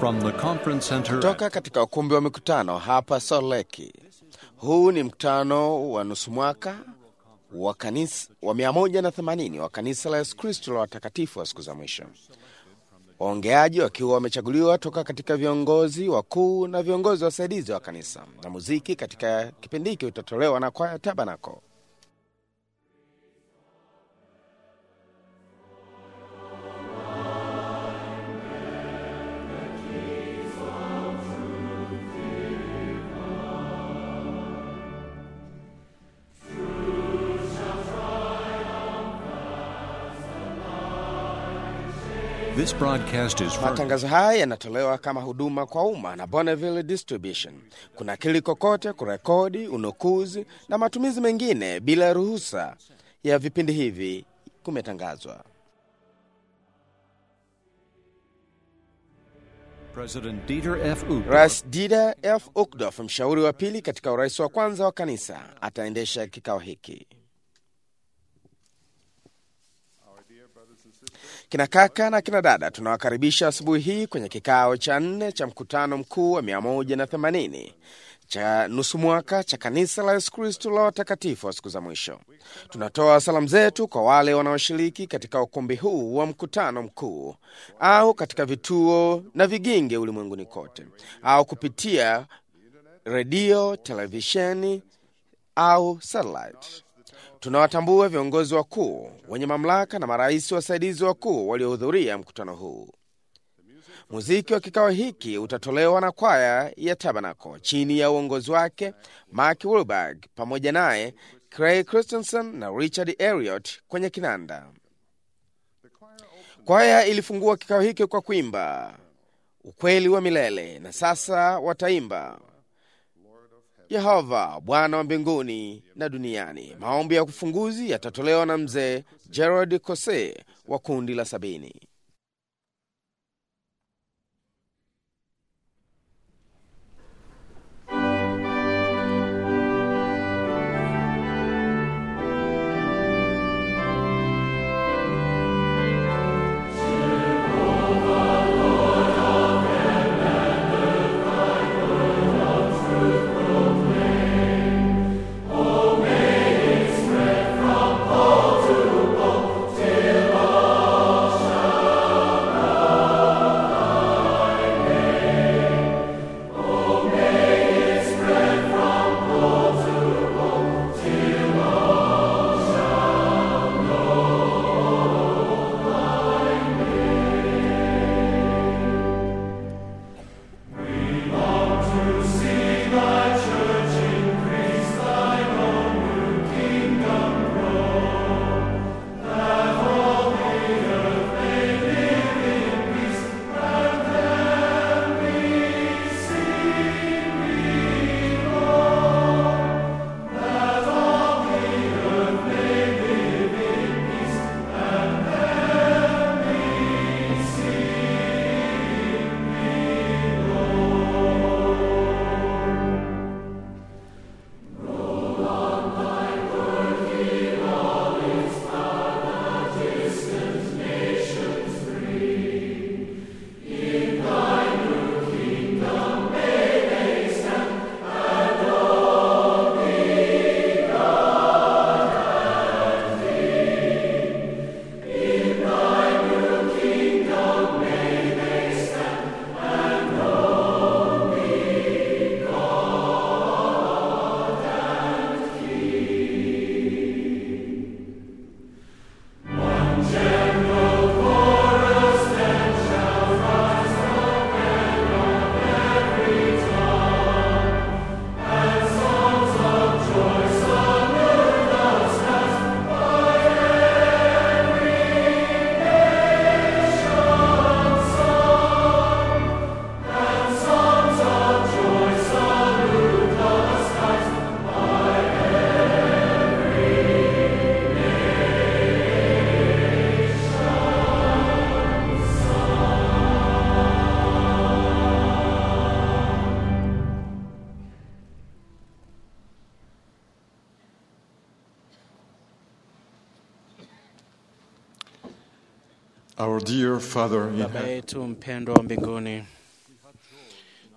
From the conference center Kutoka katika ukumbi wa mikutano hapa Salt Lake. Huu ni mkutano wa nusu mwaka wa kanisa wa 180 wa kanisa la Yesu Kristo la watakatifu wa siku za mwisho, waongeaji wakiwa wamechaguliwa toka katika viongozi wakuu na viongozi wasaidizi wa kanisa, na muziki katika kipindi hiki utatolewa na kwaya Tabernacle. This broadcast is furnished Matangazo haya yanatolewa kama huduma kwa umma na Bonneville Distribution. Kuna kili kokote kurekodi, unukuzi na matumizi mengine bila ruhusa ya vipindi hivi kumetangazwa. President Dieter F. Uchtdorf Rais Dieter F. Uchtdorf, mshauri wa pili katika urais wa kwanza wa kanisa, ataendesha kikao hiki. Kina kaka na kina dada, tunawakaribisha asubuhi hii kwenye kikao cha nne cha mkutano mkuu wa 180 cha nusu mwaka cha kanisa la Yesu Kristo la watakatifu wa siku za mwisho. Tunatoa salamu zetu kwa wale wanaoshiriki katika ukumbi huu wa mkutano mkuu au katika vituo na viginge ulimwenguni kote au kupitia redio, televisheni au satellite. Tunawatambua viongozi wakuu wenye mamlaka na marais wasaidizi wakuu waliohudhuria mkutano huu. Muziki wa kikao hiki utatolewa na kwaya ya Tabernacle chini ya uongozi wake Mark Wilberg, pamoja naye Craig Christensen na Richard Elliot kwenye kinanda. Kwaya ilifungua kikao hiki kwa kuimba ukweli wa milele, na sasa wataimba Yehova Bwana wa mbinguni na duniani. Maombi ya kufunguzi yatatolewa na mzee Gerard Cose wa kundi la sabini. Our dear Father in Baba heaven, yetu mpendwa wa mbinguni,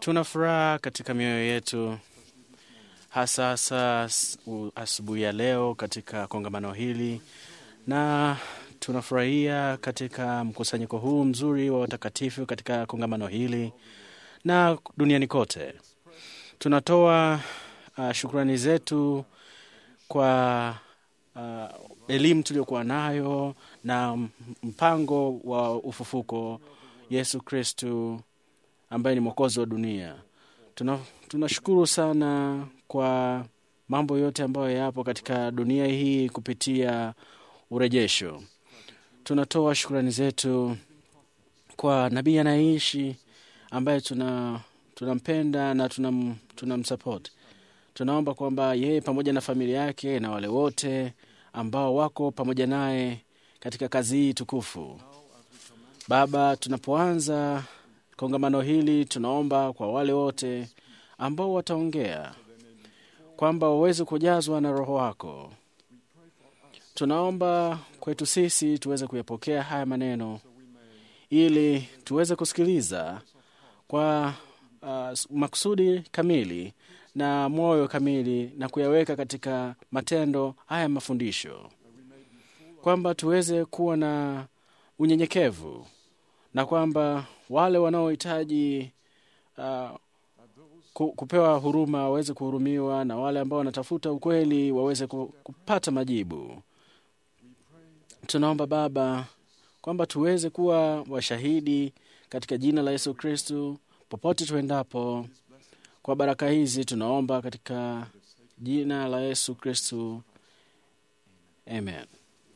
Tuna furaha katika mioyo yetu, hasa hasa s- u- asubuhi ya leo katika kongamano hili, na tunafurahia katika mkusanyiko huu mzuri wa watakatifu katika kongamano hili na duniani kote. Tunatoa uh, shukrani zetu kwa uh, elimu tuliyokuwa nayo na m- mpango wa ufufuko Yesu Kristu ambaye ni mwokozi wa dunia. Tuna, tunashukuru sana kwa mambo yote ambayo yapo katika dunia hii kupitia urejesho. Tunatoa shukrani zetu kwa nabii anayeishi ambaye tuna tunampenda na tunam, tunamsupport. Tunaomba kwamba yeye pamoja na familia yake na wale wote ambao wako pamoja naye katika kazi hii tukufu. Baba, tunapoanza kongamano hili, tunaomba kwa wale wote ambao wataongea kwamba waweze kujazwa na Roho wako. Tunaomba kwetu sisi tuweze kuyapokea haya maneno ili tuweze kusikiliza kwa uh, makusudi kamili na moyo kamili na kuyaweka katika matendo haya mafundisho, kwamba tuweze kuwa na unyenyekevu na kwamba wale wanaohitaji uh, ku- kupewa huruma waweze kuhurumiwa na wale ambao wanatafuta ukweli waweze ku- kupata majibu. Tunaomba Baba kwamba tuweze kuwa washahidi katika jina la Yesu Kristu popote tuendapo. Kwa baraka hizi tunaomba katika jina la Yesu Kristu, amen.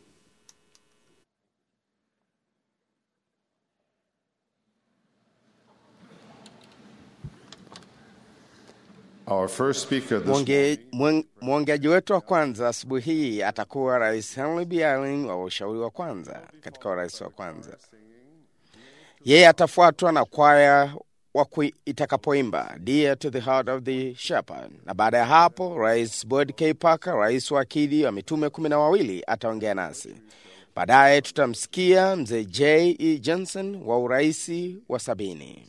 Our first speaker this Mwonge- mwen- Mwongeaji wetu wa kwanza asubuhi hii atakuwa Rais Henry B. Eyring wa ushauri wa kwanza katika urais wa kwanza. Yeye atafuatwa na kwaya wa kui- itakapoimba Dear to the Heart of the Shepherd, na baada ya hapo Rais Boyd K. Parker, rais wa akidi wa mitume kumi na wawili, ataongea nasi. Baadaye tutamsikia mzee J. E. Johnson wa uraisi wa sabini.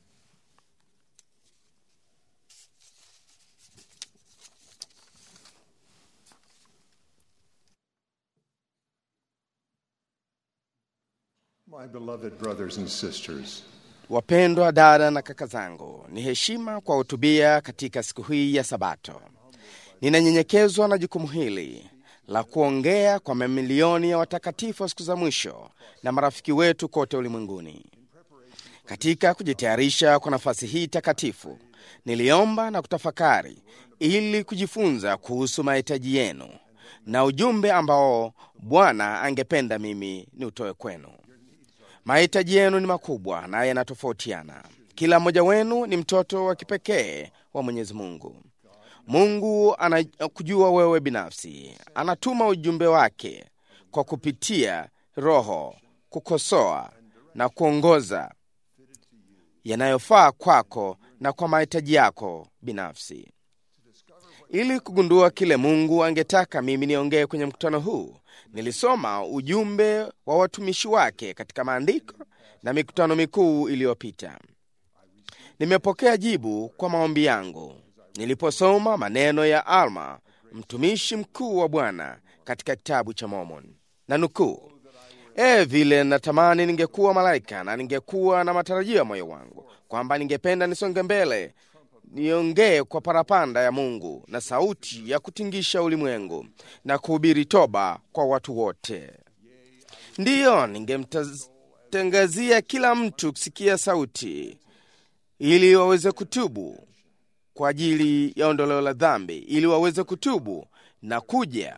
My beloved brothers and sisters, Wapendwa dada na kaka zangu, ni heshima kwa hutubia katika siku hii ya Sabato. Ninanyenyekezwa na jukumu hili la kuongea kwa mamilioni ya watakatifu wa siku za mwisho na marafiki wetu kote ulimwenguni. Katika kujitayarisha kwa nafasi hii takatifu, niliomba na kutafakari ili kujifunza kuhusu mahitaji yenu na ujumbe ambao Bwana angependa mimi ni utoe kwenu. Mahitaji yenu ni makubwa na yanatofautiana. Kila mmoja wenu ni mtoto wa kipekee wa Mwenyezi Mungu. Mungu anakujua wewe binafsi, anatuma ujumbe wake kwa kupitia Roho kukosoa na kuongoza yanayofaa kwako na kwa mahitaji yako binafsi. Ili kugundua kile Mungu angetaka mimi niongee kwenye mkutano huu, nilisoma ujumbe wa watumishi wake katika maandiko na mikutano mikuu iliyopita. Nimepokea jibu kwa maombi yangu niliposoma maneno ya Alma, mtumishi mkuu wa Bwana katika kitabu cha Mormon, na nukuu: E, vile natamani ningekuwa malaika na ningekuwa na matarajio ya moyo wangu kwamba ningependa nisonge mbele niongee kwa parapanda ya Mungu na sauti ya kutingisha ulimwengu na kuhubiri toba kwa watu wote. Ndiyo, ningemtangazia kila mtu kusikia sauti ili waweze kutubu kwa ajili ya ondoleo la dhambi, ili waweze kutubu na kuja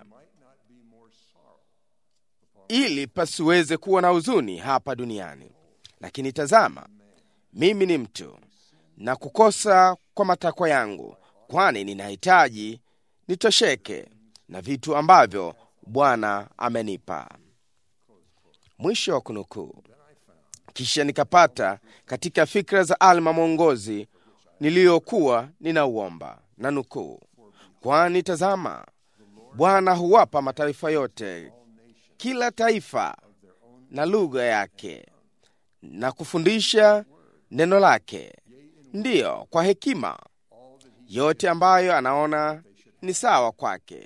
ili pasiweze kuwa na huzuni hapa duniani. Lakini tazama, mimi ni mtu na kukosa kwa matakwa yangu, kwani ninahitaji nitosheke na vitu ambavyo Bwana amenipa. Mwisho wa kunukuu. Kisha nikapata katika fikra za Alma mwongozi niliyokuwa ninauomba, na nukuu, kwani tazama, Bwana huwapa mataifa yote kila taifa na lugha yake na kufundisha neno lake. ndiyo kwa hekima yote ambayo anaona ni sawa kwake,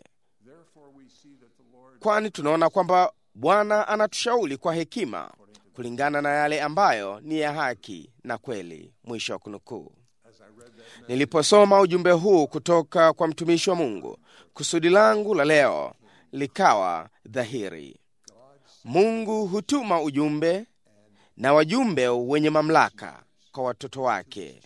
kwani tunaona kwamba Bwana anatushauri kwa hekima kulingana na yale ambayo ni ya haki na kweli. Mwisho wa kunukuu. Niliposoma ujumbe huu kutoka kwa mtumishi wa Mungu, kusudi langu la leo likawa dhahiri. Mungu hutuma ujumbe na wajumbe wenye mamlaka kwa watoto wake.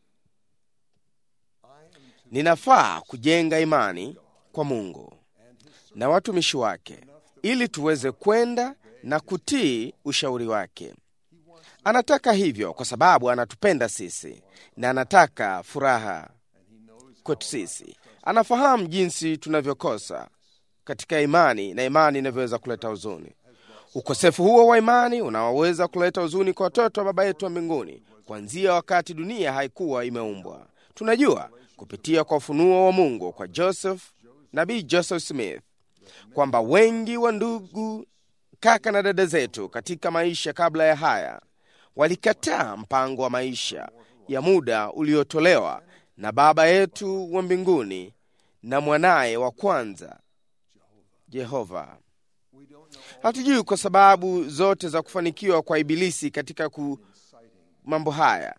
Ninafaa kujenga imani kwa Mungu na watumishi wake ili tuweze kwenda na kutii ushauri wake. Anataka hivyo kwa sababu anatupenda sisi na anataka furaha kwetu sisi. Anafahamu jinsi tunavyokosa katika imani na imani inavyoweza kuleta huzuni. Ukosefu huo wa imani unaoweza kuleta huzuni kwa watoto wa Baba yetu wa mbinguni kuanzia wakati dunia haikuwa imeumbwa. Tunajua kupitia kwa ufunuo wa Mungu kwa Joseph, nabii Joseph Smith, kwamba wengi wa ndugu, kaka na dada zetu katika maisha kabla ya haya walikataa mpango wa maisha ya muda uliotolewa na Baba yetu wa mbinguni na mwanaye wa kwanza Jehova. Hatujui kwa sababu zote za kufanikiwa kwa Ibilisi katika ku mambo haya.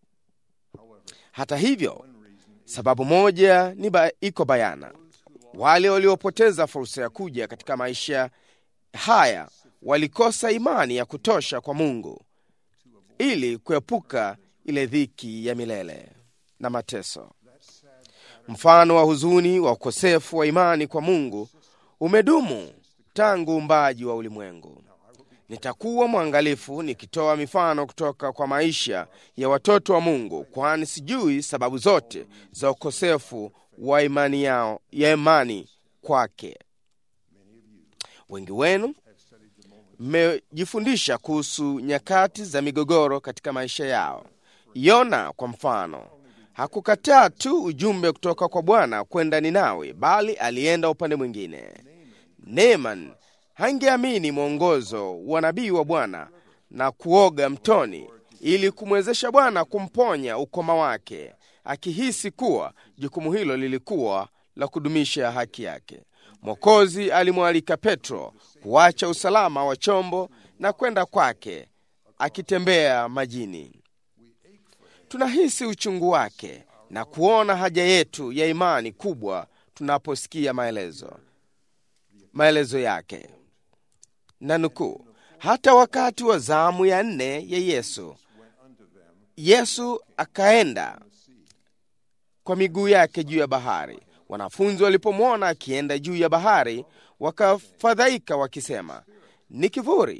Hata hivyo, sababu moja ni ba, iko bayana: wale waliopoteza fursa ya kuja katika maisha haya walikosa imani ya kutosha kwa Mungu ili kuepuka ile dhiki ya milele na mateso. Mfano wa huzuni wa ukosefu wa imani kwa Mungu umedumu tangu uumbaji wa ulimwengu. Nitakuwa mwangalifu nikitoa mifano kutoka kwa maisha ya watoto wa Mungu, kwani sijui sababu zote za ukosefu wa imani yao ya imani kwake. Wengi wenu mmejifundisha kuhusu nyakati za migogoro katika maisha yao. Yona kwa mfano hakukataa tu ujumbe kutoka kwa Bwana kwenda Ninawi, bali alienda upande mwingine. Neeman hangeamini mwongozo wa nabii wa Bwana na kuoga mtoni ili kumwezesha Bwana kumponya ukoma wake, akihisi kuwa jukumu hilo lilikuwa la kudumisha haki yake. Mwokozi alimwalika Petro kuacha usalama wa chombo na kwenda kwake akitembea majini. Tunahisi uchungu wake na kuona haja yetu ya imani kubwa tunaposikia maelezo maelezo yake na nukuu, hata wakati wa zamu ya nne ya Yesu, Yesu akaenda kwa miguu yake juu ya bahari. Wanafunzi walipomwona akienda juu ya bahari, wakafadhaika wakisema, ni kivuli,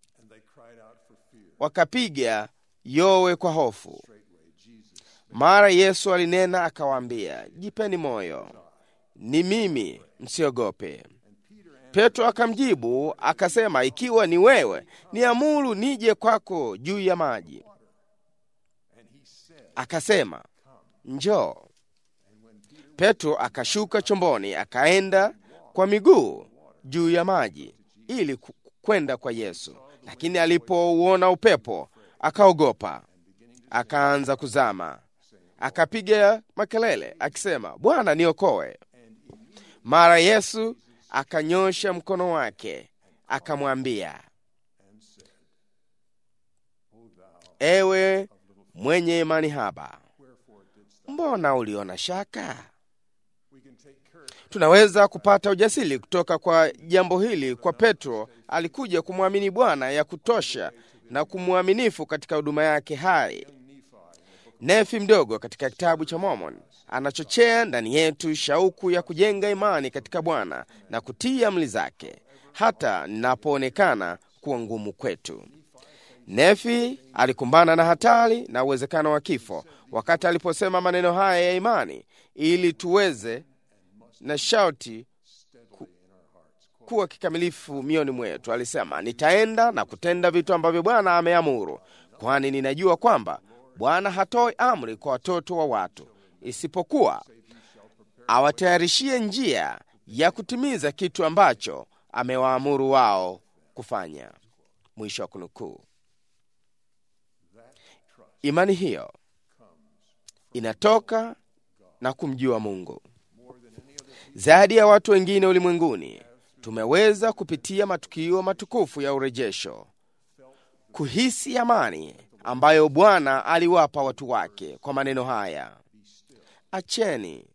wakapiga yowe kwa hofu. Mara Yesu alinena akawaambia, jipeni moyo, ni mimi, msiogope. Petro akamjibu akasema, ikiwa ni wewe, niamuru nije kwako juu ya maji. Akasema, njoo. Petro akashuka chomboni akaenda kwa miguu juu ya maji ili kwenda kwa Yesu, lakini alipouona upepo akaogopa, akaanza kuzama, akapiga makelele akisema, Bwana, niokoe. Mara Yesu akanyosha mkono wake akamwambia, ewe mwenye imani haba, mbona uliona shaka? Tunaweza kupata ujasiri kutoka kwa jambo hili kwa Petro. Alikuja kumwamini Bwana ya kutosha na kumwaminifu katika huduma yake hai. Nefi mdogo katika kitabu cha Mormon anachochea ndani yetu shauku ya kujenga imani katika Bwana na kutii amri zake, hata ninapoonekana kuwa ngumu kwetu. Nefi alikumbana na hatari na uwezekano wa kifo wakati aliposema maneno haya ya imani, ili tuweze na shauti ku, kuwa kikamilifu mioni mwetu. Alisema, nitaenda na kutenda vitu ambavyo Bwana ameamuru, kwani ninajua kwamba Bwana hatoi amri kwa watoto wa watu isipokuwa awatayarishie njia ya kutimiza kitu ambacho amewaamuru wao kufanya. Mwisho wa kunukuu. Imani hiyo inatoka na kumjua Mungu. Zaidi ya watu wengine ulimwenguni, tumeweza kupitia matukio matukufu ya urejesho, kuhisi amani ambayo Bwana aliwapa watu wake kwa maneno haya: acheni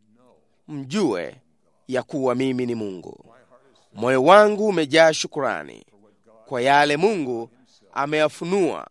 mjue ya kuwa mimi ni Mungu. Moyo wangu umejaa shukurani kwa yale Mungu ameyafunua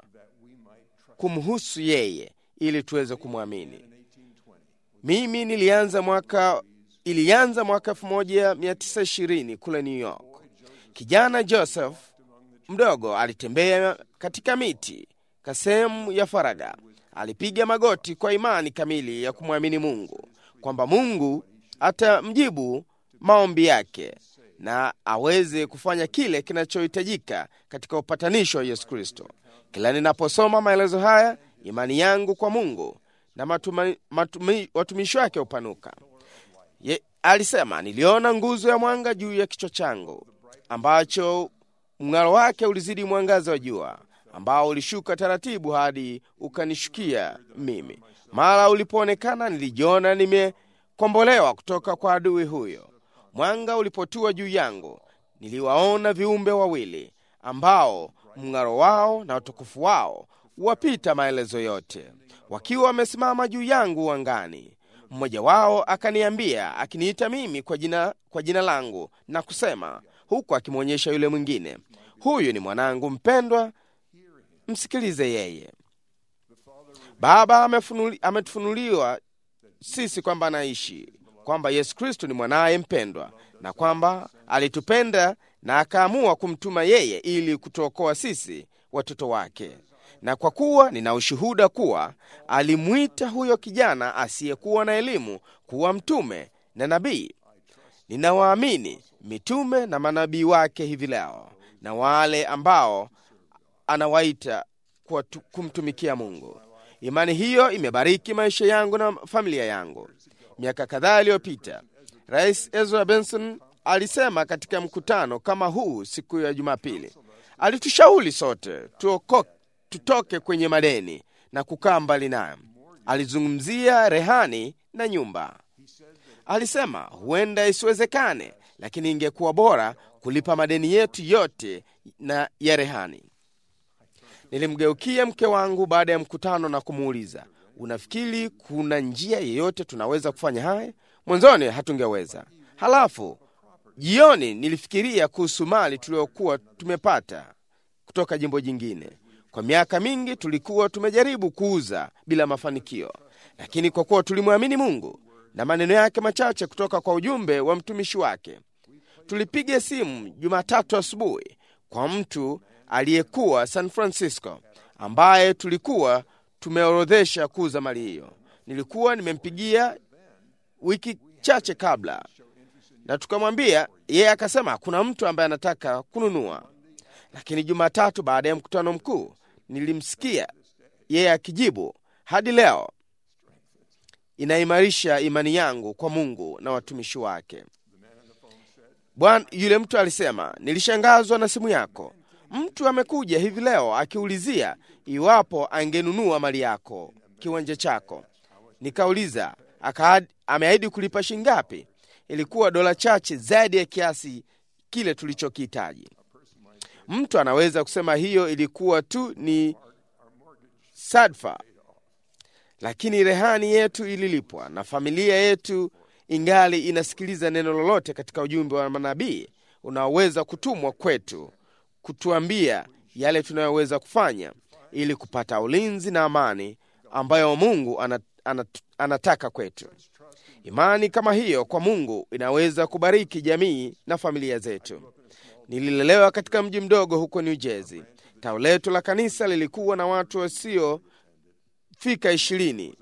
kumhusu yeye ili tuweze kumwamini. Mimi nilianza mwaka ilianza mwaka 1920 kule New York. Kijana Joseph mdogo alitembea katika miti ka sehemu ya faraga. Alipiga magoti kwa imani kamili ya kumwamini Mungu kwamba Mungu atamjibu maombi yake na aweze kufanya kile kinachohitajika katika upatanisho wa Yesu Kristo. Kila ninaposoma maelezo haya, imani yangu kwa Mungu na matuma, matumi, watumishi wake hupanuka. Ye, alisema niliona nguzo ya mwanga juu ya kichwa changu, ambacho mng'aro wake ulizidi mwangaza wa jua, ambao ulishuka taratibu hadi ukanishukia mimi. Mara ulipoonekana, nilijiona nimekombolewa kutoka kwa adui huyo. Mwanga ulipotua juu yangu, niliwaona viumbe wawili ambao mng'aro wao na utukufu wao wapita maelezo yote, wakiwa wamesimama juu yangu angani. Mmoja wao akaniambia, akiniita mimi kwa jina, kwa jina langu na kusema, huku akimwonyesha yule mwingine, huyu ni mwanangu mpendwa, msikilize yeye. Baba amefunuli, ametufunuliwa sisi kwamba anaishi, kwamba Yesu Kristo ni mwanaye mpendwa, na kwamba alitupenda na akaamua kumtuma yeye ili kutuokoa sisi watoto wake. Na kwa kuwa nina ushuhuda kuwa alimwita huyo kijana asiyekuwa na elimu kuwa mtume na nabii, ninawaamini mitume na manabii wake hivi leo na wale ambao anawaita kwa tu- kumtumikia Mungu. Imani hiyo imebariki maisha yangu na familia yangu. Miaka kadhaa iliyopita, Rais Ezra Benson alisema katika mkutano kama huu siku ya Jumapili, alitushauri sote tuoko, tutoke kwenye madeni na kukaa mbali nayo. Alizungumzia rehani na nyumba. Alisema huenda isiwezekane, lakini ingekuwa bora kulipa madeni yetu yote na ya rehani. Nilimgeukia mke wangu baada ya mkutano na kumuuliza, unafikiri kuna njia yeyote tunaweza kufanya haya? Mwanzoni hatungeweza. Halafu jioni nilifikiria kuhusu mali tuliyokuwa tumepata kutoka jimbo jingine. Kwa miaka mingi tulikuwa tumejaribu kuuza bila mafanikio, lakini kwa kuwa tulimwamini Mungu na maneno yake machache kutoka kwa ujumbe wa mtumishi wake, tulipiga simu Jumatatu asubuhi kwa mtu aliyekuwa San Francisco ambaye tulikuwa tumeorodhesha kuuza mali hiyo. Nilikuwa nimempigia wiki chache kabla, na tukamwambia yeye, akasema kuna mtu ambaye anataka kununua. Lakini Jumatatu baada ya mkutano mkuu nilimsikia yeye akijibu, hadi leo inaimarisha imani yangu kwa Mungu na watumishi wake. Bwana, yule mtu alisema, nilishangazwa na simu yako. Mtu amekuja hivi leo akiulizia iwapo angenunua mali yako, kiwanja chako. Nikauliza, akaahidi- ameahidi kulipa shingapi? Ilikuwa dola chache zaidi ya kiasi kile tulichokihitaji. Mtu anaweza kusema hiyo ilikuwa tu ni sadfa, lakini rehani yetu ililipwa na familia yetu ingali inasikiliza neno lolote katika ujumbe wa manabii unaoweza kutumwa kwetu kutuambia yale tunayoweza kufanya ili kupata ulinzi na amani ambayo Mungu anat, anat, anataka kwetu. Imani kama hiyo kwa Mungu inaweza kubariki jamii na familia zetu. Nililelewa katika mji mdogo huko New Jersey. Tao letu la kanisa lilikuwa na watu wasiofika ishirini.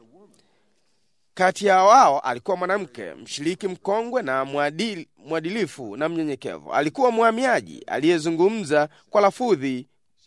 Kati ya wao alikuwa mwanamke mshiriki mkongwe na mwadili, mwadilifu na mnyenyekevu. Alikuwa mhamiaji aliyezungumza kwa lafudhi.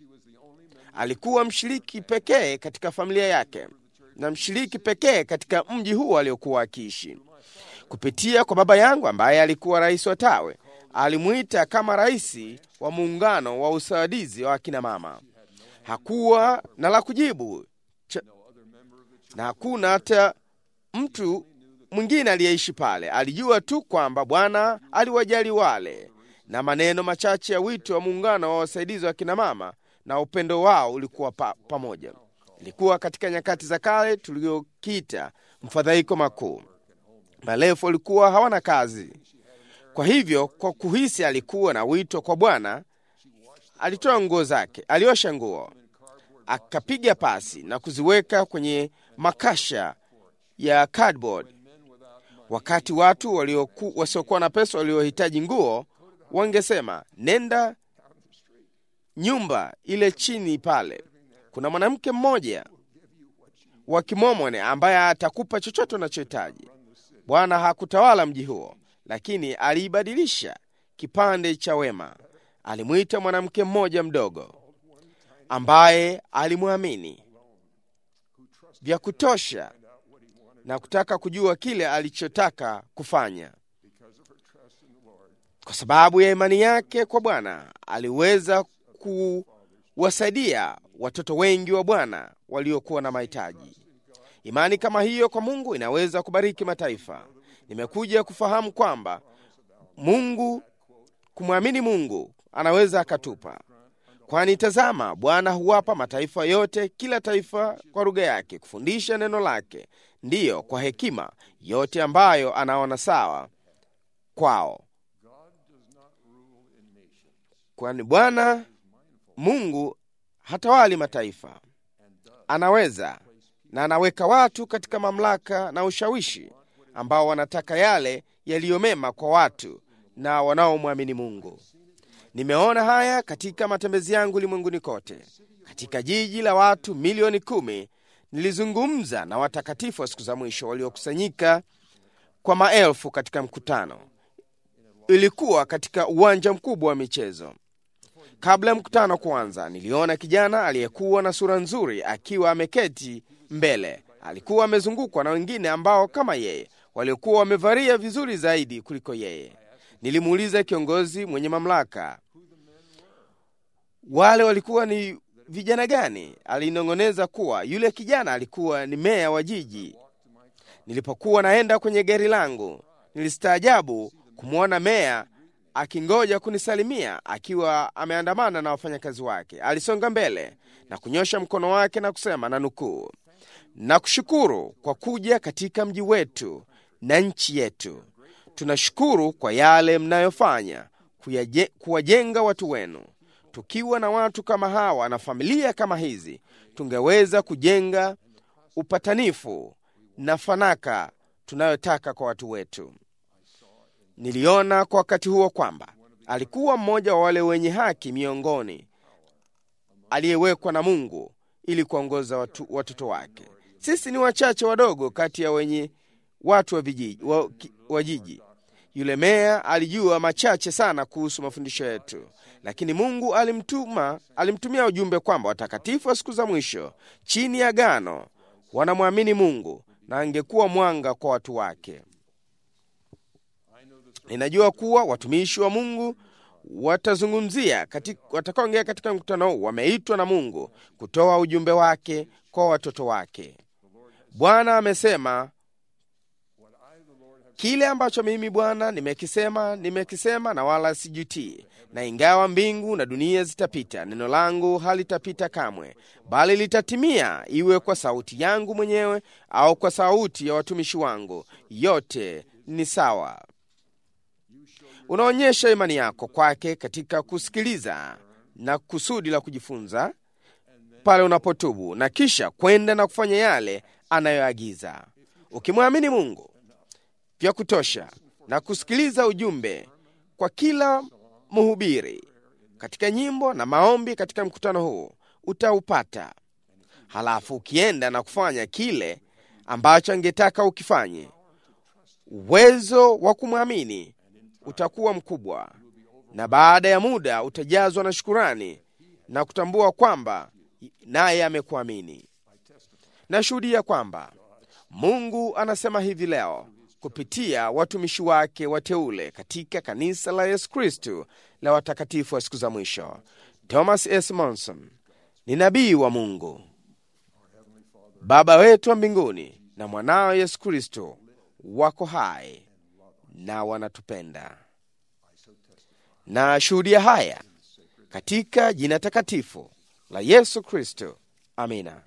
Alikuwa mshiriki pekee katika familia yake na mshiriki pekee katika mji huo aliokuwa akiishi. Kupitia kwa baba yangu ambaye alikuwa rais wa tawe, alimwita kama rais wa muungano wa usaidizi wa akina mama. Hakuwa na la kujibu cha, na hakuna hata mtu mwingine aliyeishi pale. Alijua tu kwamba Bwana aliwajali wale, na maneno machache ya wito wa muungano wa wasaidizi wa kina mama na upendo wao ulikuwa pa, pamoja. Ilikuwa katika nyakati za kale tuliokiita mfadhaiko makuu. Maelfu walikuwa hawana kazi, kwa hivyo kwa kuhisi alikuwa na wito kwa Bwana, alitoa nguo zake, aliosha nguo, akapiga pasi na kuziweka kwenye makasha ya cardboard. Wakati watu walioku, wasiokuwa na pesa waliohitaji nguo wangesema nenda nyumba ile chini pale, kuna mwanamke mmoja wa Kimomone ambaye atakupa chochote unachohitaji. Bwana hakutawala mji huo, lakini aliibadilisha kipande cha wema. Alimwita mwanamke mmoja mdogo ambaye alimwamini vya kutosha na kutaka kujua kile alichotaka kufanya. Kwa sababu ya imani yake kwa Bwana, aliweza kuwasaidia watoto wengi wa Bwana waliokuwa na mahitaji. Imani kama hiyo kwa Mungu inaweza kubariki mataifa. Nimekuja kufahamu kwamba Mungu, kumwamini Mungu anaweza akatupa, kwani tazama, Bwana huwapa mataifa yote, kila taifa kwa lugha yake, kufundisha neno lake, ndiyo kwa hekima yote ambayo anaona sawa kwao, kwani Bwana Mungu hatawali mataifa, anaweza na anaweka watu katika mamlaka na ushawishi ambao wanataka yale yaliyo mema kwa watu na wanaomwamini Mungu. Nimeona haya katika matembezi yangu ulimwenguni kote. Katika jiji la watu milioni kumi, nilizungumza na watakatifu wa siku za mwisho waliokusanyika kwa maelfu katika mkutano. Ilikuwa katika uwanja mkubwa wa michezo. Kabla ya mkutano kuanza, niliona kijana aliyekuwa na sura nzuri akiwa ameketi mbele. Alikuwa amezungukwa na wengine ambao kama yeye waliokuwa wamevalia vizuri zaidi kuliko yeye. Nilimuuliza kiongozi mwenye mamlaka, wale walikuwa ni vijana gani? Alinong'oneza kuwa yule kijana alikuwa ni meya wa jiji. Nilipokuwa naenda kwenye gari langu, nilistaajabu kumwona meya akingoja kunisalimia akiwa ameandamana na wafanyakazi wake. Alisonga mbele na kunyosha mkono wake na kusema, na nukuu, nakushukuru kwa kuja katika mji wetu na nchi yetu. Tunashukuru kwa yale mnayofanya kuyaje- kuwajenga watu wenu. Tukiwa na watu kama hawa na familia kama hizi, tungeweza kujenga upatanifu na fanaka tunayotaka kwa watu wetu. Niliona kwa wakati huo kwamba alikuwa mmoja wa wale wenye haki miongoni aliyewekwa na Mungu ili kuongoza watu, watoto wake. Sisi ni wachache wadogo kati ya wenye watu wa, vijiji, wa, ki- wa jiji. Yule meya alijua machache sana kuhusu mafundisho yetu, lakini Mungu alimtuma, alimtumia ujumbe kwamba watakatifu wa siku za mwisho chini ya agano wanamwamini Mungu na angekuwa mwanga kwa watu wake. Ninajua kuwa watumishi wa Mungu watazungumzia katika, watakaoongea katika mkutano huu wameitwa na Mungu kutoa ujumbe wake kwa watoto wake. Bwana amesema kile ambacho mimi Bwana nimekisema, nimekisema na wala sijutii. Na ingawa mbingu na dunia zitapita, neno langu halitapita kamwe, bali litatimia, iwe kwa sauti yangu mwenyewe au kwa sauti ya watumishi wangu, yote ni sawa. Unaonyesha imani yako kwake katika kusikiliza na kusudi la kujifunza pale unapotubu na kisha kwenda na kufanya yale anayoagiza. Ukimwamini Mungu vya kutosha na kusikiliza ujumbe kwa kila mhubiri katika nyimbo na maombi katika mkutano huu utaupata. Halafu ukienda na kufanya kile ambacho angetaka ukifanye, uwezo wa kumwamini utakuwa mkubwa, na baada ya muda utajazwa na shukurani na kutambua kwamba naye amekuamini. Nashuhudia kwamba Mungu anasema hivi leo kupitia watumishi wake wateule katika kanisa la Yesu Kristu la watakatifu wa siku za mwisho. Thomas S. Monson ni nabii wa Mungu. Baba wetu wa mbinguni na mwanao Yesu Kristo wako hai na wanatupenda. Na shuhudia haya katika jina takatifu la Yesu Kristo. Amina.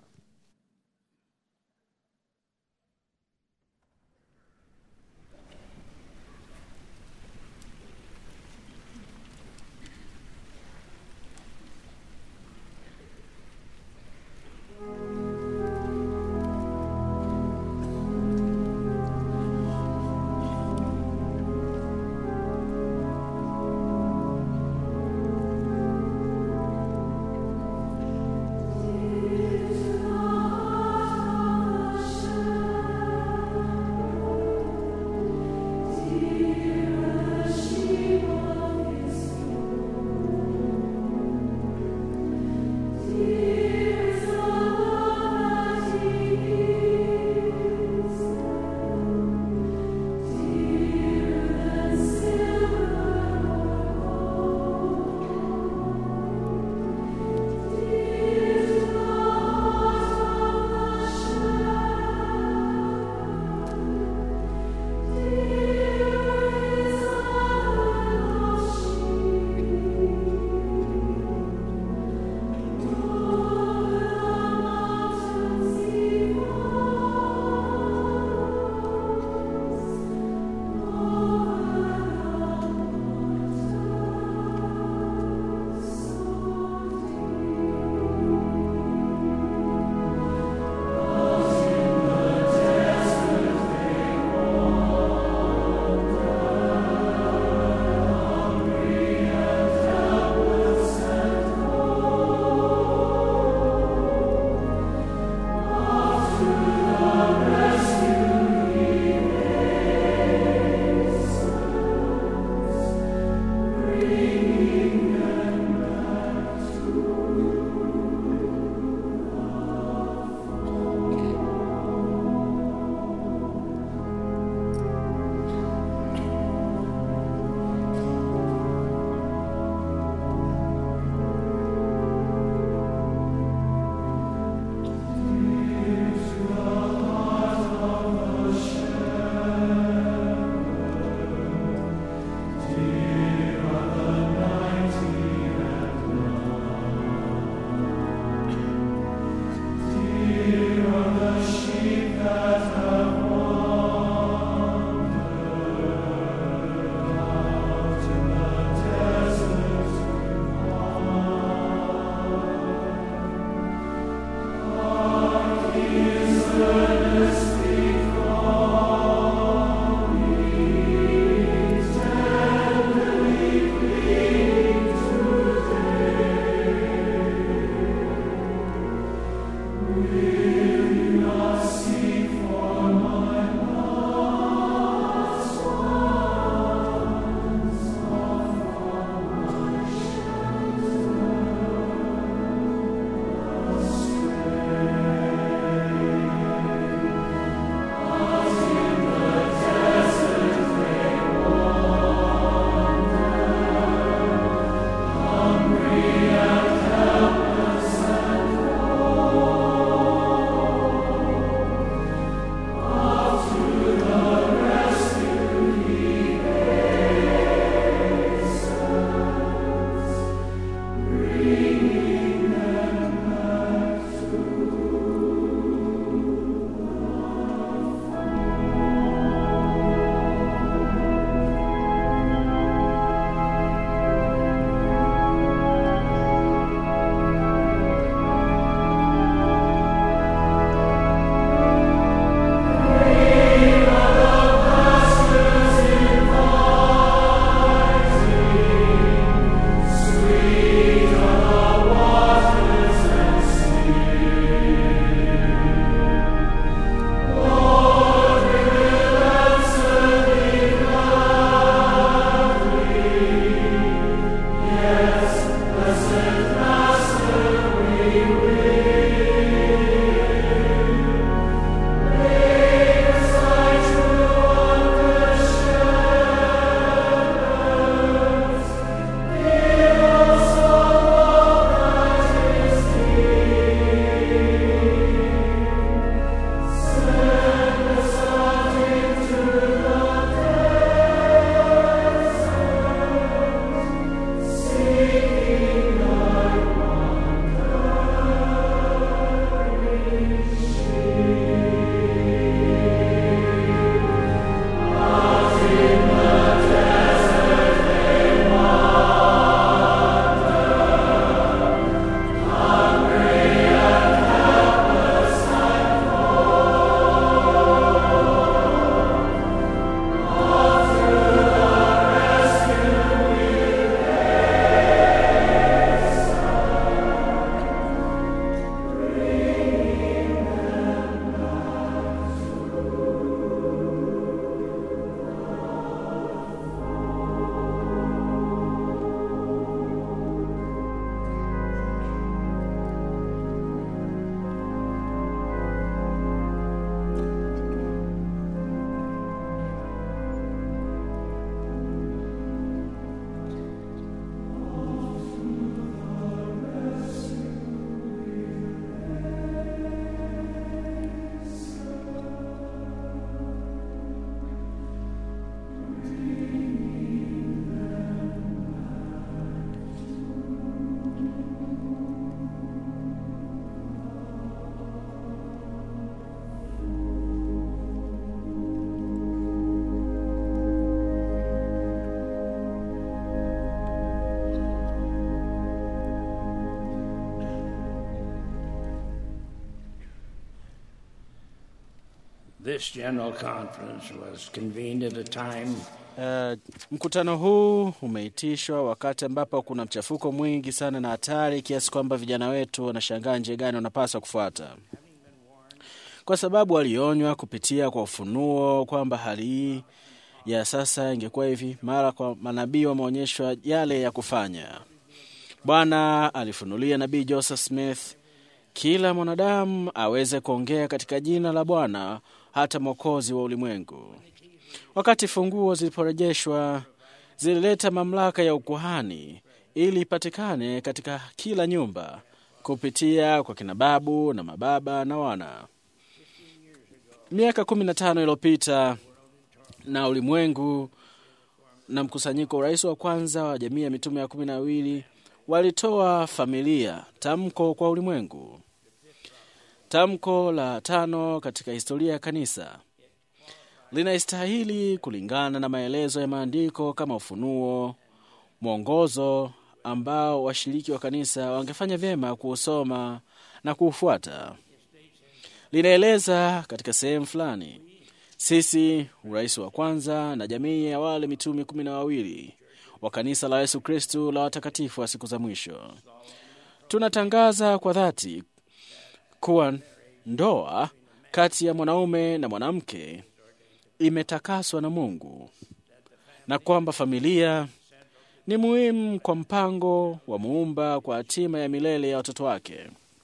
This general conference was convened at a time Uh, mkutano huu umeitishwa wakati ambapo kuna mchafuko mwingi sana na hatari kiasi kwamba vijana wetu wanashangaa njia gani wanapaswa kufuata, kwa sababu walionywa kupitia kwa ufunuo kwamba hali hii ya sasa ingekuwa hivi. Mara kwa manabii wameonyeshwa yale ya kufanya. Bwana alifunulia nabii Joseph Smith kila mwanadamu aweze kuongea katika jina la Bwana, hata mwokozi wa ulimwengu. Wakati funguo ziliporejeshwa, zilileta mamlaka ya ukuhani ili ipatikane katika kila nyumba kupitia kwa kina babu na mababa na wana. Miaka kumi na tano iliyopita na ulimwengu na mkusanyiko, rais wa kwanza wa jamii ya mitume ya kumi na wawili walitoa familia tamko kwa ulimwengu, tamko la tano katika historia ya kanisa linaistahili kulingana na maelezo ya maandiko kama ufunuo, mwongozo ambao washiriki wa kanisa wangefanya vyema kuusoma na kuufuata. Linaeleza katika sehemu fulani, sisi urais wa kwanza na jamii ya wale mitume kumi na wawili wa kanisa la Yesu Kristu la watakatifu wa siku za mwisho, tunatangaza kwa dhati kuwa ndoa kati ya mwanaume na mwanamke imetakaswa na Mungu na kwamba familia ni muhimu kwa mpango wa muumba kwa hatima ya milele ya watoto wake.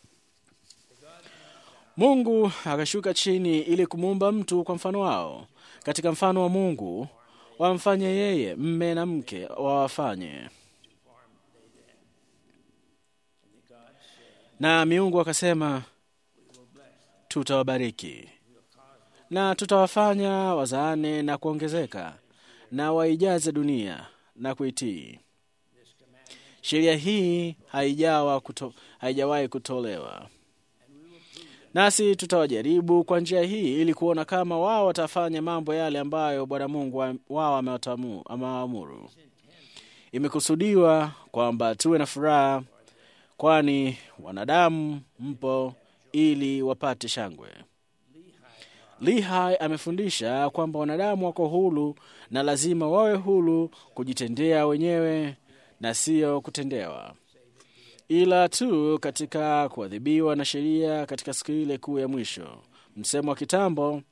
Mungu akashuka chini ili kumuumba mtu kwa mfano wao, katika mfano wa Mungu wamfanye yeye mme na mke wawafanye. Na miungu akasema, tutawabariki na tutawafanya wazaane na kuongezeka na waijaze dunia na kuitii. Sheria hii haijawa kuto, haijawahi kutolewa, nasi tutawajaribu kwa njia hii ili kuona kama wao watafanya mambo yale ambayo Bwana Mungu wa- wao amewatamu- amewaamuru. Imekusudiwa kwamba tuwe na furaha, kwani wanadamu mpo ili wapate shangwe. Lihai amefundisha kwamba wanadamu wako huru na lazima wawe huru kujitendea wenyewe na sio kutendewa, ila tu katika kuadhibiwa na sheria katika siku ile kuu ya mwisho. Msemo wa kitambo,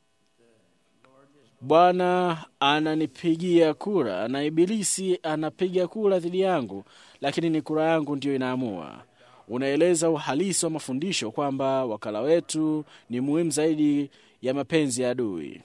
Bwana ananipigia kura na Ibilisi anapiga kura dhidi yangu, lakini ni kura yangu ndiyo inaamua. Unaeleza uhalisi wa mafundisho kwamba wakala wetu ni muhimu zaidi ya mapenzi ya adui.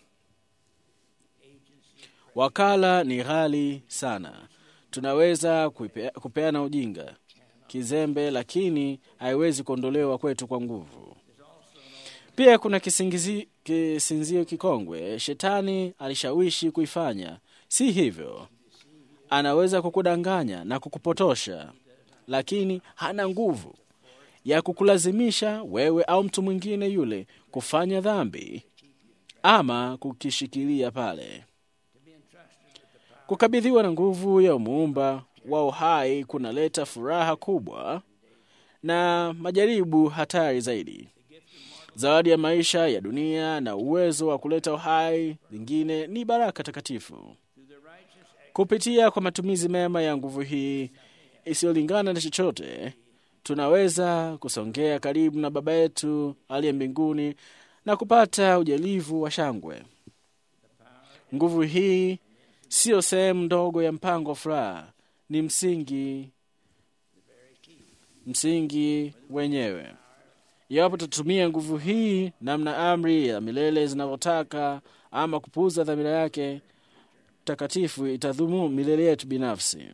Wakala ni ghali sana. Tunaweza kuipea- kupeana ujinga, kizembe, lakini haiwezi kuondolewa kwetu kwa nguvu. Pia kuna kisingizi, kisinzio kikongwe shetani alishawishi kuifanya. Si hivyo, anaweza kukudanganya na kukupotosha, lakini hana nguvu ya kukulazimisha wewe au mtu mwingine yule kufanya dhambi ama kukishikilia pale. Kukabidhiwa na nguvu ya muumba wa uhai kunaleta furaha kubwa na majaribu hatari zaidi. Zawadi ya maisha ya dunia na uwezo wa kuleta uhai lingine ni baraka takatifu. Kupitia kwa matumizi mema ya nguvu hii isiyolingana na chochote, tunaweza kusongea karibu na Baba yetu aliye mbinguni na kupata ujalivu wa shangwe. Nguvu hii siyo sehemu ndogo ya mpango wa furaha, ni msingi msingi wenyewe. Iwapo tutatumia nguvu hii namna amri ya milele zinavyotaka ama kupuuza dhamira yake takatifu, itadhumu milele yetu binafsi.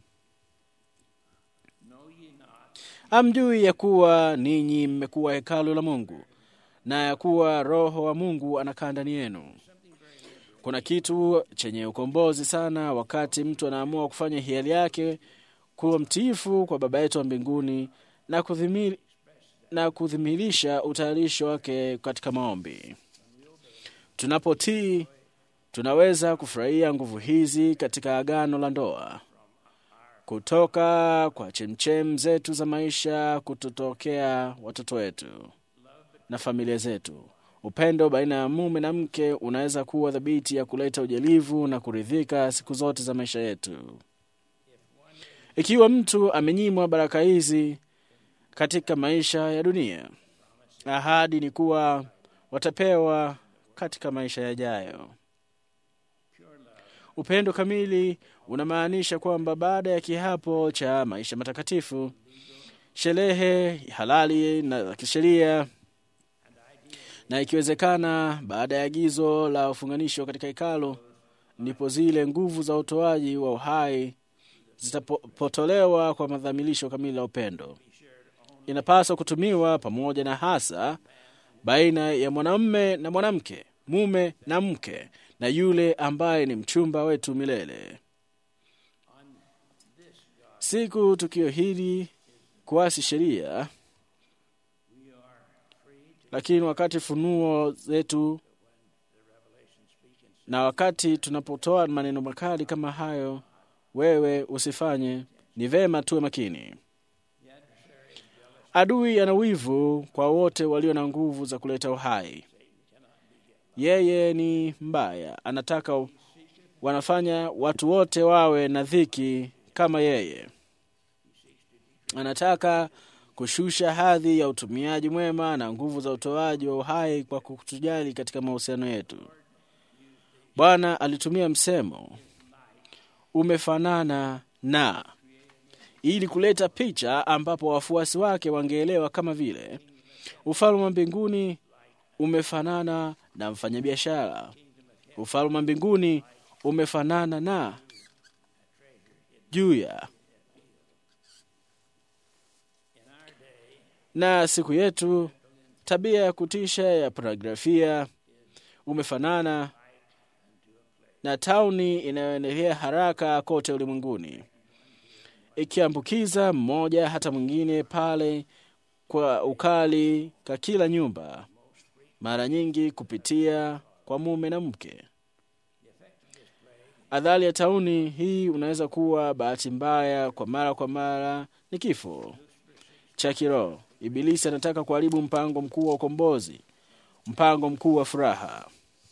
Hamjui ya kuwa ninyi mmekuwa hekalu la Mungu na ya kuwa Roho wa Mungu anakaa ndani yenu. Kuna kitu chenye ukombozi sana wakati mtu anaamua kufanya hiari yake kuwa mtiifu kwa Baba yetu wa mbinguni na kudhimiri, na kudhimirisha utayarisho wake katika maombi. Tunapotii, tunaweza kufurahia nguvu hizi katika agano la ndoa kutoka kwa chemchem zetu za maisha kutotokea watoto wetu na familia zetu. Upendo baina ya mume na mke unaweza kuwa thabiti ya kuleta ujalivu na kuridhika siku zote za maisha yetu. Ikiwa mtu amenyimwa baraka hizi katika maisha ya dunia, ahadi ni kuwa watapewa katika maisha yajayo. Upendo kamili unamaanisha kwamba baada ya kiapo cha maisha matakatifu, sherehe halali na za kisheria, na ikiwezekana baada ya agizo la ufunganisho katika hekalu, ndipo zile nguvu za utoaji wa uhai zitapotolewa kwa madhamilisho kamili la upendo. Inapaswa kutumiwa pamoja na hasa baina ya mwanamume na mwanamke, mume na mke, na yule ambaye ni mchumba wetu milele. Siku tukio hili kuasi sheria, lakini wakati funuo zetu na wakati tunapotoa maneno makali kama hayo, wewe usifanye, ni vema tuwe makini. Adui ana wivu kwa wote walio na nguvu za kuleta uhai. Yeye ni mbaya, anataka wanafanya watu wote wawe na dhiki kama yeye. Anataka kushusha hadhi ya utumiaji mwema na nguvu za utoaji wa uhai kwa kutujali katika mahusiano yetu. Bwana alitumia msemo umefanana na ili kuleta picha ambapo wafuasi wake wangeelewa kama vile ufalme wa mbinguni umefanana na mfanyabiashara. Ufalme wa mbinguni umefanana na juya. Na siku yetu tabia ya kutisha ya pornografia umefanana na tauni inayoendelea haraka kote ulimwenguni ikiambukiza mmoja hata mwingine pale kwa ukali ka kila nyumba, mara nyingi kupitia kwa mume na mke. Adhari ya tauni hii unaweza kuwa bahati mbaya kwa mara kwa mara ni kifo cha kiroho. Ibilisi anataka kuharibu mpango mkuu wa ukombozi, mpango mkuu wa furaha.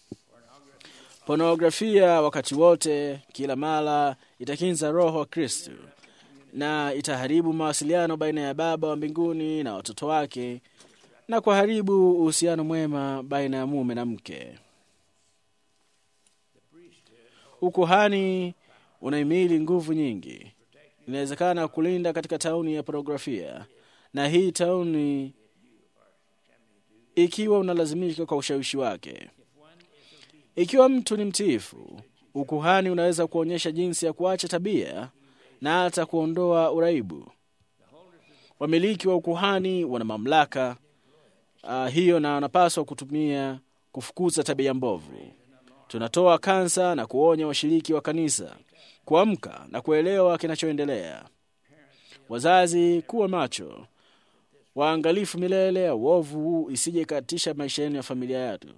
Pornografia wakati wote, kila mara itakinza roho wa Kristu na itaharibu mawasiliano baina ya Baba wa mbinguni na watoto wake na kuharibu uhusiano mwema baina ya mume na mke. Ukuhani unahimili nguvu nyingi, inawezekana kulinda katika tauni ya pornografia, na hii tauni ikiwa unalazimika kwa ushawishi wake. Ikiwa mtu ni mtiifu, ukuhani unaweza kuonyesha jinsi ya kuacha tabia na hata kuondoa uraibu. Wamiliki wa ukuhani wana mamlaka uh, hiyo na wanapaswa kutumia kufukuza tabia mbovu. Tunatoa kansa na kuonya washiriki wa kanisa kuamka na kuelewa kinachoendelea. Wazazi, kuwa macho, waangalifu milele ya uovu isije ikatisha maisha yenu ya familia yetu.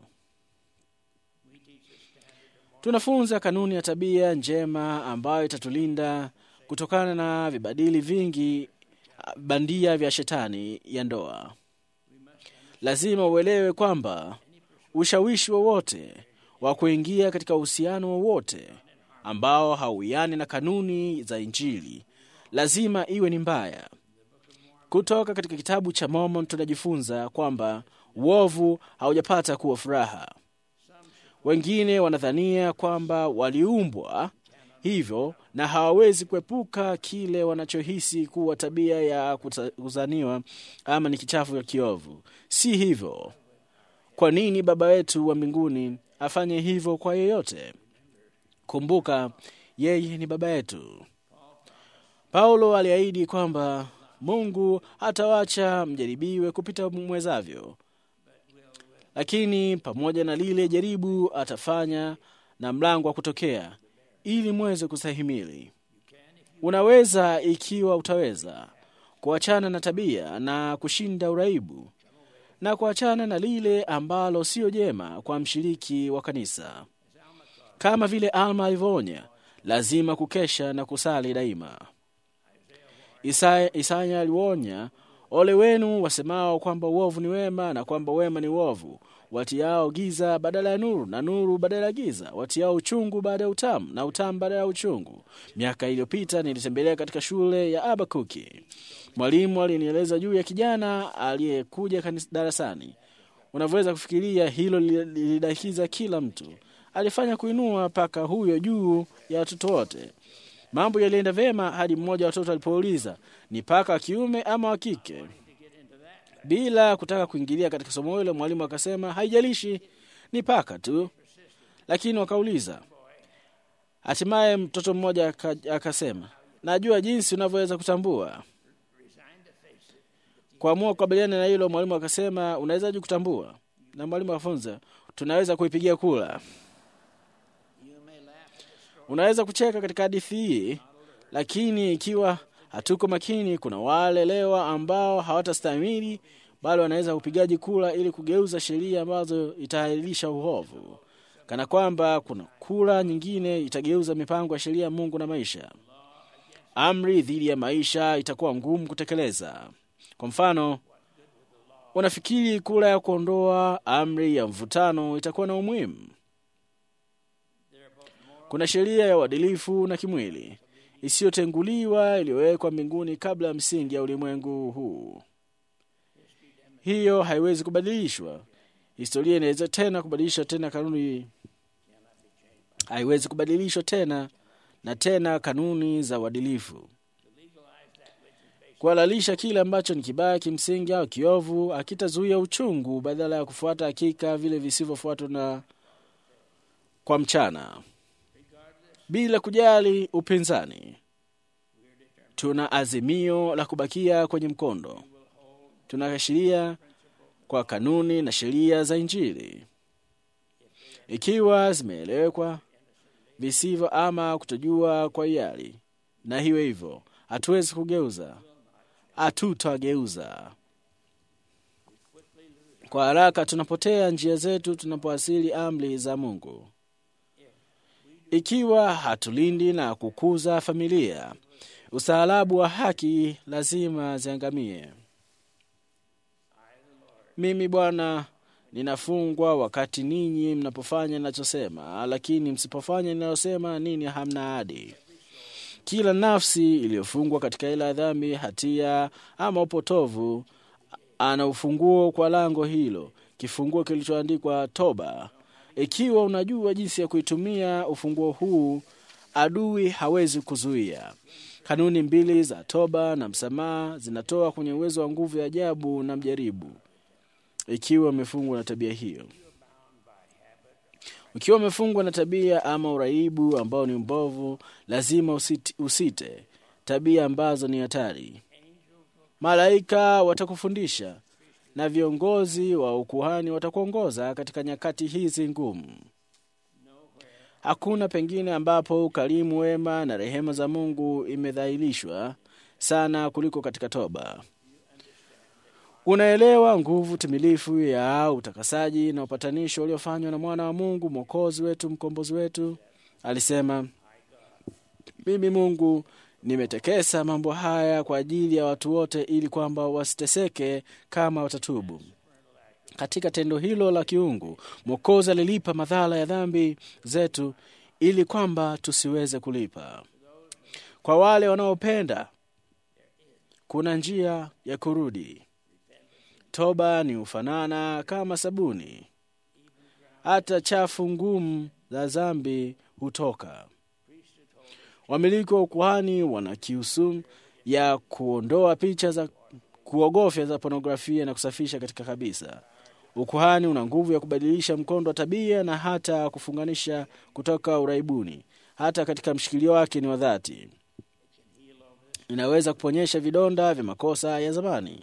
Tunafunza kanuni ya tabia njema ambayo itatulinda kutokana na vibadili vingi bandia vya shetani ya ndoa. Lazima uelewe kwamba ushawishi wowote wa kuingia katika uhusiano wowote ambao hauiani na kanuni za Injili lazima iwe ni mbaya. Kutoka katika kitabu cha Mormon tunajifunza kwamba uovu haujapata kuwa furaha. Wengine wanadhania kwamba waliumbwa hivyo na hawawezi kuepuka kile wanachohisi kuwa tabia ya kuzaniwa ama ni kichafu ya kiovu. Si hivyo. Kwa nini Baba wetu wa mbinguni afanye hivyo kwa yeyote? Kumbuka, yeye ni Baba yetu. Paulo aliahidi kwamba Mungu hatawacha mjaribiwe kupita mwezavyo, lakini pamoja na lile jaribu atafanya na mlango wa kutokea ili mweze kustahimili. Unaweza, ikiwa utaweza, kuachana na tabia na kushinda uraibu na kuachana na lile ambalo siyo jema kwa mshiriki wa kanisa. Kama vile Alma alivyoonya, lazima kukesha na kusali daima. Isaya, Isaya aliwonya, ole wenu wasemao kwamba uovu ni wema na kwamba wema ni uovu, watiao giza badala ya nuru, na nuru badala ya giza, watiao uchungu baada ya utamu, na utamu badala ya uchungu. Miaka iliyopita nilitembelea katika shule ya Abakuki. Mwalimu alinieleza juu ya kijana aliyekuja kanis- darasani. Unavyoweza kufikiria, hilo li- lilidakiza kila mtu. Alifanya kuinua paka huyo juu ya watoto wote. Mambo yalienda vyema hadi mmoja wa watoto alipouliza ni paka wa kiume ama wa kike. Bila kutaka kuingilia katika somo hilo, mwalimu akasema haijalishi, ni paka tu. Lakini wakauliza. Hatimaye mtoto mmoja aka- akasema, najua jinsi unavyoweza kutambua. Kuamua kukabiliana na hilo, mwalimu akasema, unawezaje kutambua? Na mwalimu akafunza, tunaweza kuipigia kula. Unaweza kucheka katika hadithi hii, lakini ikiwa hatuko makini, kuna wale lewa ambao hawatastahimili, bali wanaweza kupigaji kula ili kugeuza sheria ambazo itaahirisha uovu, kana kwamba kuna kula nyingine itageuza mipango ya sheria ya Mungu na maisha. Amri dhidi ya maisha itakuwa ngumu kutekeleza. Kwa mfano, unafikiri kura ya kuondoa amri ya mvutano itakuwa na umuhimu? Kuna sheria ya uadilifu na kimwili isiyotenguliwa iliyowekwa mbinguni kabla ya msingi ya ulimwengu huu. Hiyo haiwezi kubadilishwa. Historia inaweza tena kubadilisha tena kanuni, haiwezi kubadilishwa tena na tena kanuni za uadilifu. Kuhalalisha kile ambacho ni kibaya kimsingi au kiovu akitazuia uchungu, badala ya kufuata hakika vile visivyofuatwa na kwa mchana bila kujali upinzani. Tuna azimio la kubakia kwenye mkondo. Tunaashiria kwa kanuni na sheria za Injili, ikiwa zimeelewekwa visivyo ama kutojua kwa hiari, na hiyo hivyo hatuwezi kugeuza, hatutageuza. Kwa haraka tunapotea njia zetu tunapoasili amri za Mungu. Ikiwa hatulindi na kukuza familia, ustaarabu wa haki lazima ziangamie. Mimi Bwana ninafungwa wakati ninyi mnapofanya ninachosema, lakini msipofanya ninalosema ninyi hamna ahadi. Kila nafsi iliyofungwa katika ila ya dhambi, hatia ama upotovu ana ufunguo kwa lango hilo, kifunguo kilichoandikwa toba. Ikiwa unajua jinsi ya kuitumia ufunguo huu, adui hawezi kuzuia. Kanuni mbili za toba na msamaha zinatoa kwenye uwezo wa nguvu ya ajabu na mjaribu, ikiwa umefungwa na tabia hiyo. Ukiwa umefungwa na tabia ama uraibu ambao ni mbovu, lazima usite, usite tabia ambazo ni hatari. Malaika watakufundisha na viongozi wa ukuhani watakuongoza katika nyakati hizi ngumu. Hakuna pengine ambapo ukarimu, wema na rehema za Mungu imedhahirishwa sana kuliko katika toba. Unaelewa nguvu timilifu ya utakasaji na upatanisho uliofanywa na mwana wa Mungu, mwokozi wetu, mkombozi wetu. Alisema, mimi Mungu nimetekesa mambo haya kwa ajili ya watu wote, ili kwamba wasiteseke kama watatubu. Katika tendo hilo la kiungu, Mwokozi alilipa madhara ya dhambi zetu ili kwamba tusiweze kulipa. Kwa wale wanaopenda, kuna njia ya kurudi. Toba ni ufanana kama sabuni, hata chafu ngumu za dhambi hutoka. Wamiliki wa ukuhani wana kiusumu ya kuondoa picha za kuogofya za pornografia na kusafisha katika kabisa. Ukuhani una nguvu ya kubadilisha mkondo wa tabia na hata kufunganisha kutoka uraibuni, hata katika mshikilio wake ni wa dhati. Inaweza kuponyesha vidonda vya makosa ya zamani.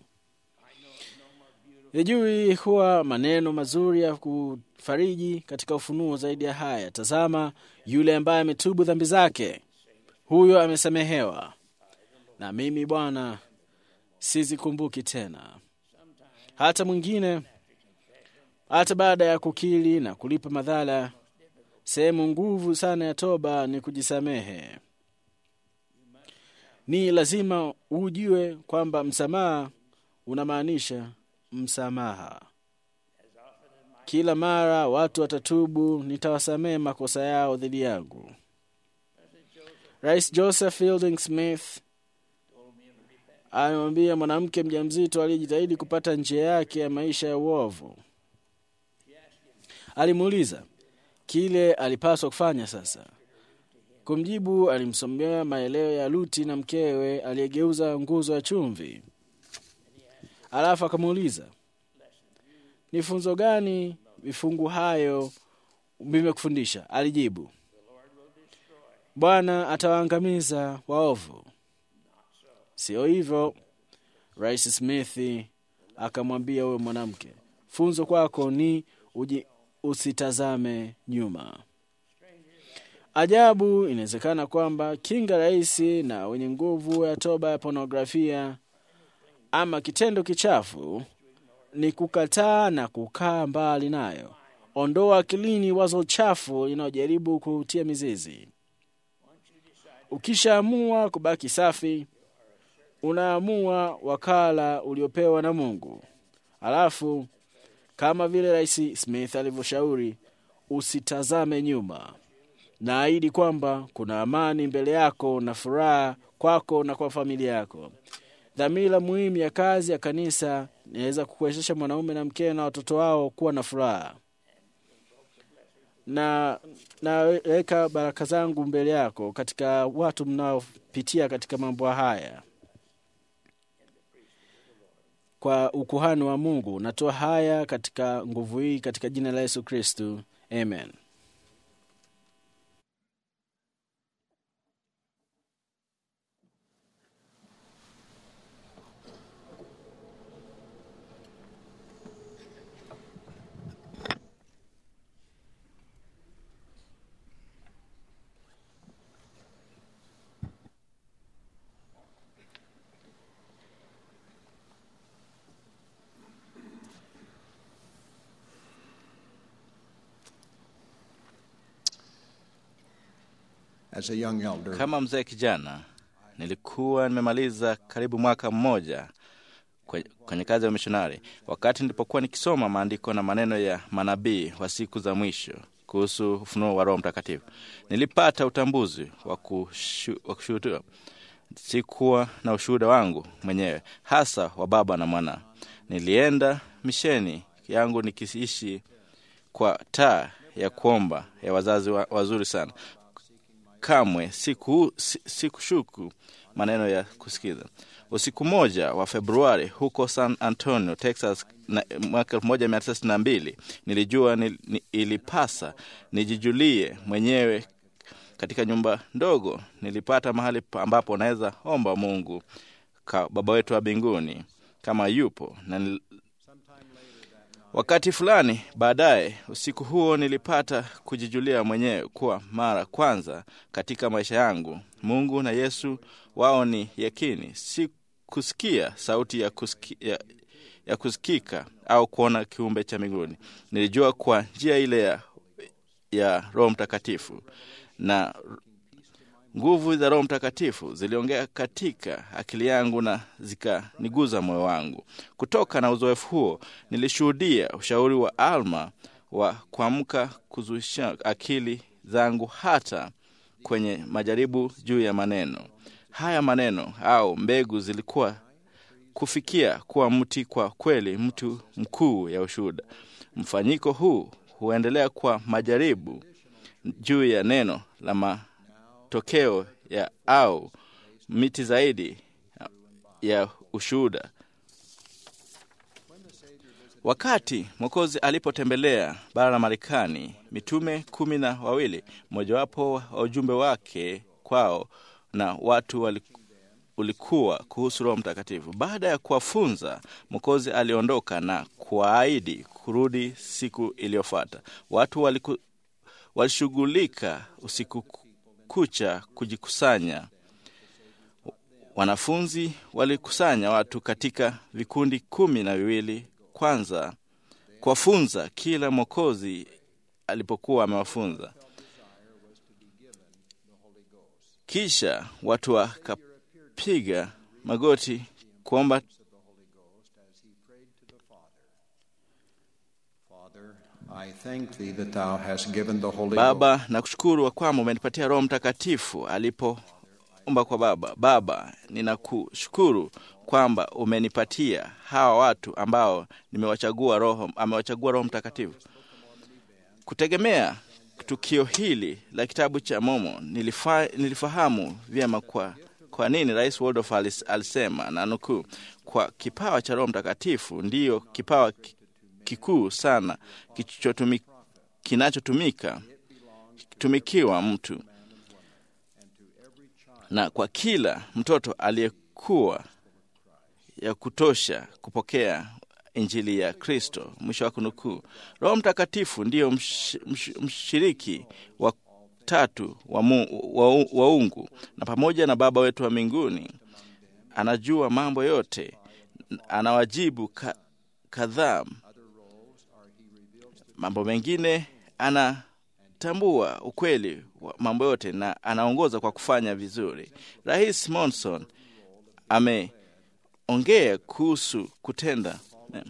Sijui huwa maneno mazuri ya kufariji katika ufunuo zaidi ya haya. Tazama, yule ambaye ametubu dhambi zake, huyo amesamehewa, na mimi Bwana sizikumbuki tena. Hata mwingine, hata baada ya kukiri na kulipa madhara, sehemu nguvu sana ya toba ni kujisamehe. Ni lazima ujue kwamba msamaha unamaanisha msamaha. Kila mara watu watatubu, nitawasamehe makosa yao dhidi yangu. Rais Joseph Fielding Smith alimwambia mwanamke mjamzito aliyejitahidi kupata njia yake ya maisha ya uovu. Alimuuliza kile alipaswa kufanya sasa. Kumjibu, alimsomea maeleo ya Luti na mkewe aliyegeuza nguzo ya chumvi. Alafu akamuuliza ni funzo gani vifungu hayo vimekufundisha? Alijibu, Bwana atawaangamiza waovu. Sio hivyo. Rais Smith akamwambia huyo mwanamke, funzo kwako ni uji, usitazame nyuma. Ajabu, inawezekana kwamba kinga rahisi na wenye nguvu ya toba ya pornografia ama kitendo kichafu ni kukataa na kukaa mbali nayo. Ondoa akilini wazo chafu linalojaribu kutia mizizi. Ukishaamua kubaki safi, unaamua wakala uliopewa na Mungu. Alafu kama vile Rais Smith alivyoshauri, usitazame nyuma. Naahidi kwamba kuna amani mbele yako na furaha kwako na kwa familia yako. Dhamira muhimu ya kazi ya kanisa inaweza kukuwezesha mwanaume na mkewe na watoto wao kuwa na furaha. Na naweka baraka zangu mbele yako katika watu mnaopitia katika mambo haya kwa ukuhani wa Mungu. Natoa haya katika nguvu hii katika jina la Yesu Kristu, amen. As a young elder, Kama mzee kijana, nilikuwa nimemaliza karibu mwaka mmoja kwe- kwenye kazi ya mishonari, wakati nilipokuwa nikisoma maandiko na maneno ya manabii wa siku za mwisho kuhusu ufunuo wa Roho Mtakatifu, nilipata utambuzi wa kushu- wa kushuhudia. Sikuwa na ushuhuda wangu mwenyewe, hasa wa baba na mwana. Nilienda misheni yangu nikiishi kwa taa ya kuomba ya wazazi wa, wazuri sana kamwe siku, si- sikushuku maneno ya kusikiza. Usiku moja wa Februari huko San Antonio, Texas, na mwaka 1962 nilijua ni, ni, ilipasa nijijulie mwenyewe katika nyumba ndogo. Nilipata mahali pa- ambapo naweza omba Mungu ka Baba wetu wa mbinguni kama yupo na nil, Wakati fulani baadaye usiku huo nilipata kujijulia mwenyewe kuwa mara kwanza katika maisha yangu Mungu na Yesu wao ni yakini, si kusikia sauti ya, kusiki, ya, ya kusikika au kuona kiumbe cha mbinguni. Nilijua kwa njia ile ya, ya Roho Mtakatifu na nguvu za Roho Mtakatifu ziliongea katika akili yangu na zikaniguza moyo wangu. Kutoka na uzoefu huo, nilishuhudia ushauri wa Alma wa kuamka kuzuisha akili zangu hata kwenye majaribu juu ya maneno haya. Maneno au mbegu zilikuwa kufikia kuwa mti kwa kweli, mtu mkuu ya ushuhuda. Mfanyiko huu huendelea kwa majaribu juu ya neno la matokeo ya au miti zaidi ya ushuhuda. Wakati Mwokozi alipotembelea bara la Marekani, mitume kumi na wawili, mojawapo wa ujumbe wake kwao na watu wali, ulikuwa kuhusu Roho Mtakatifu. Baada ya kuwafunza, Mwokozi aliondoka na kuwaahidi kurudi siku iliyofuata. Watu waliku, walishughulika usiku kucha kujikusanya. Wanafunzi walikusanya watu katika vikundi kumi na viwili kwanza kuwafunza kila mwokozi alipokuwa amewafunza. Kisha watu wakapiga magoti kuomba I thank thee that thou hast given the Holy Ghost. Baba, nakushukuru kwamba umenipatia Roho Mtakatifu alipoomba kwa Baba. Baba, ninakushukuru kwamba umenipatia hawa watu ambao nimewachagua Roho, amewachagua Roho Mtakatifu. Kutegemea tukio hili la kitabu cha Momo, nilifa, nilifahamu vyema kwa kwa nini Rais Waldorf alis- alisema na nukuu, kwa kipawa cha Roho Mtakatifu ndiyo kipawa ki- kikuu sana kichotumi- kinachotumika tumikiwa mtu na kwa kila mtoto aliyekuwa ya kutosha kupokea injili ya Kristo. Mwisho wa kunukuu. Roho Mtakatifu ndiyo msh, msh, mshiriki wa tatu wa, mu, wa, wa ungu na pamoja na Baba wetu wa mbinguni anajua mambo yote, anawajibu ka, kadhaa mambo mengine anatambua ukweli wa mambo yote na anaongoza kwa kufanya vizuri. Rais Monson ameongea kuhusu kutenda mema.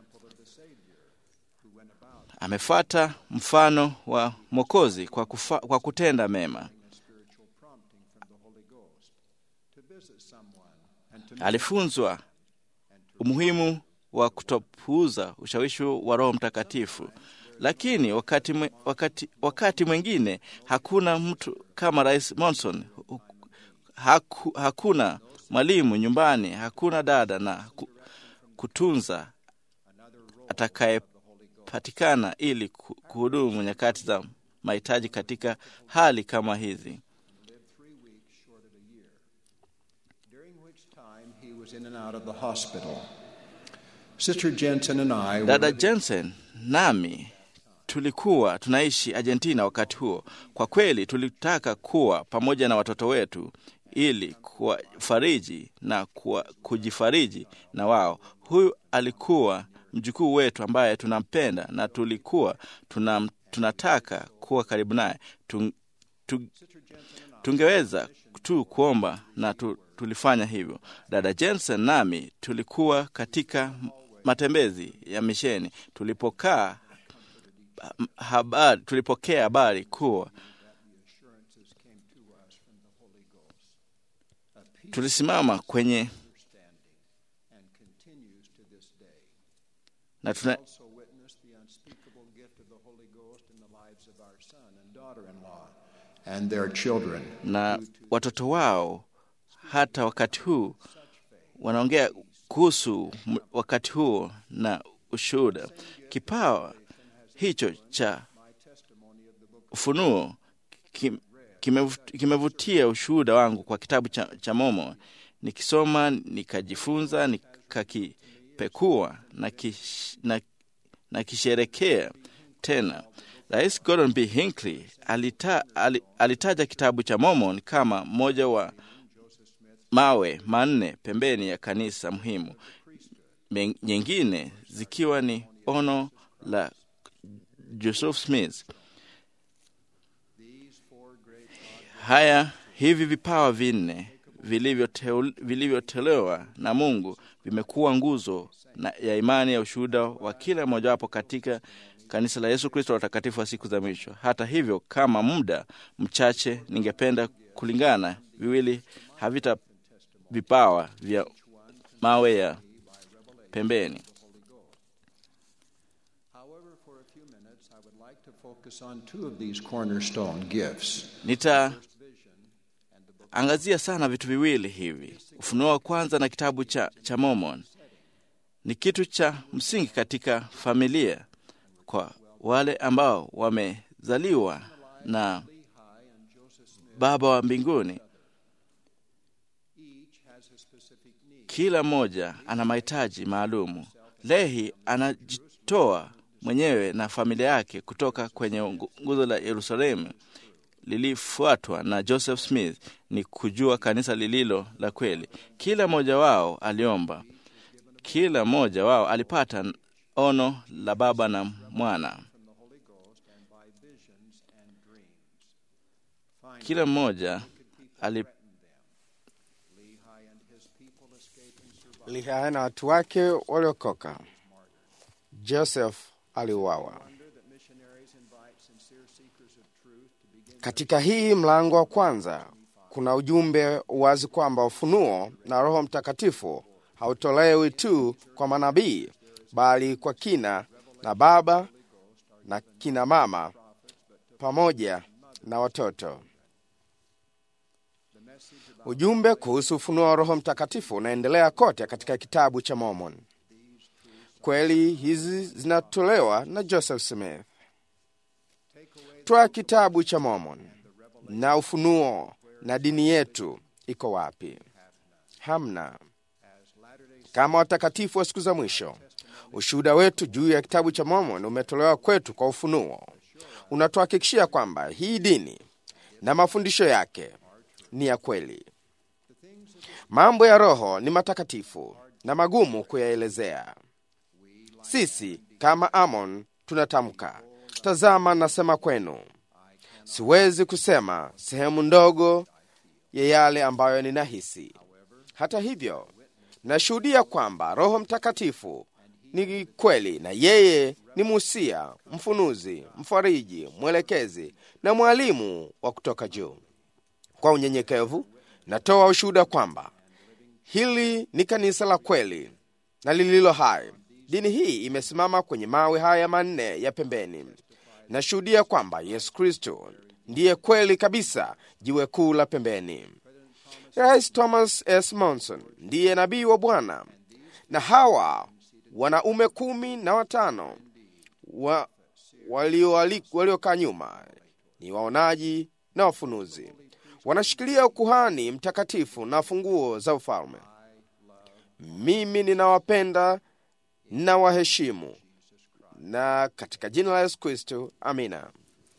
Amefuata mfano wa Mwokozi kwa, kufa, kwa kutenda mema. Alifunzwa umuhimu wa kutopuuza ushawishi wa Roho Mtakatifu, lakini wakati, mwe- wakati, wakati mwingine hakuna mtu kama Rais Monson. Haku, hakuna mwalimu nyumbani, hakuna dada na ku- kutunza atakayepatikana ili ku- kuhudumu nyakati za mahitaji katika hali kama hizi. During which time he was in and out of the hospital. Sister Jensen and I were Dada living- Jensen nami tulikuwa tunaishi Argentina wakati huo. Kwa kweli tulitaka kuwa pamoja na watoto wetu ili kuwafariji na kuwa, kujifariji na wao. Huyu alikuwa mjukuu wetu ambaye tunampenda na tulikuwa tunam, tunataka kuwa karibu naye. Tung, tu, tungeweza tu kuomba na tu, tulifanya hivyo. Dada Jensen nami tulikuwa katika matembezi ya misheni tulipokaa habari, tulipokea habari kuwa tulisimama kwenye and continues to this day. na tuna, Also witnessed the unspeakable gift of the Holy Ghost in the lives of our son and daughter-in-law and their children. na watoto wao hata wakati huu wanaongea kuhusu m- wakati huo na ushuhuda. Kipawa hicho cha ufunuo kim- kimevut- kimevutia ushuhuda wangu kwa kitabu cha, cha Momo. Nikisoma nikajifunza, nikakipekua na, kish, na, na kisherekea tena. Rais Gordon B. Hinckley alita, ali, alitaja kitabu cha Mormon kama mmoja wa mawe manne pembeni ya kanisa muhimu, Men- nyingine zikiwa ni ono la Joseph Smith. Haya, hivi vipawa vinne vilivyoteul- vilivyotolewa na Mungu vimekuwa nguzo na, ya imani ya ushuhuda wa kila mmojawapo katika kanisa la Yesu Kristo la watakatifu wa siku za mwisho. Hata hivyo, kama muda mchache, ningependa kulingana viwili havita vipawa vya mawe ya pembeni. However, for a few minutes, I would like to focus on two of these cornerstone gifts. Nitaangazia sana vitu viwili hivi. Ufunuo wa kwanza na kitabu cha, cha Mormon ni kitu cha msingi katika familia kwa wale ambao wamezaliwa na Baba wa mbinguni. Kila mmoja ana mahitaji maalumu. Lehi anajitoa mwenyewe na familia yake kutoka kwenye ngu- nguzo la Yerusalemu lilifuatwa na Joseph Smith ni kujua kanisa lililo la kweli. Kila mmoja wao aliomba, kila mmoja wao alipata ono la Baba na Mwana. Kila mmoja ali, Lihaya na watu wake waliokoka. Joseph aliuawa. Katika hii mlango wa kwanza kuna ujumbe wazi kwamba ufunuo na Roho Mtakatifu hautolewi tu kwa manabii, bali kwa kina na baba na kina mama pamoja na watoto. Ujumbe kuhusu ufunuo wa Roho Mtakatifu unaendelea kote katika kitabu cha Mormon. Kweli hizi zinatolewa na Joseph Smith. Twa kitabu cha Mormon na ufunuo na dini yetu iko wapi? Hamna. Kama watakatifu wa siku za mwisho, ushuhuda wetu juu ya kitabu cha Mormon umetolewa kwetu kwa ufunuo. Unatuhakikishia kwamba hii dini na mafundisho yake ni ya kweli. Mambo ya roho ni matakatifu na magumu kuyaelezea. Sisi kama Amon tunatamka, tazama, nasema kwenu. Siwezi kusema sehemu ndogo ya yale ambayo ninahisi. Hata hivyo, nashuhudia kwamba Roho Mtakatifu ni kweli na yeye ni musia, mfunuzi, mfariji, mwelekezi na mwalimu wa kutoka juu. Kwa unyenyekevu natoa ushuhuda kwamba hili ni kanisa la kweli na lililo hai. Dini hii imesimama kwenye mawe haya manne ya pembeni. Nashuhudia kwamba Yesu Kristo ndiye kweli kabisa, jiwe kuu la pembeni. Rais Thomas S. Monson ndiye nabii wa Bwana, na hawa wanaume kumi na watano wa, waliokaa walio nyuma ni waonaji na wafunuzi wanashikilia ukuhani mtakatifu na funguo za ufalme. Mimi ninawapenda na waheshimu, na katika jina la Yesu Kristo, amina.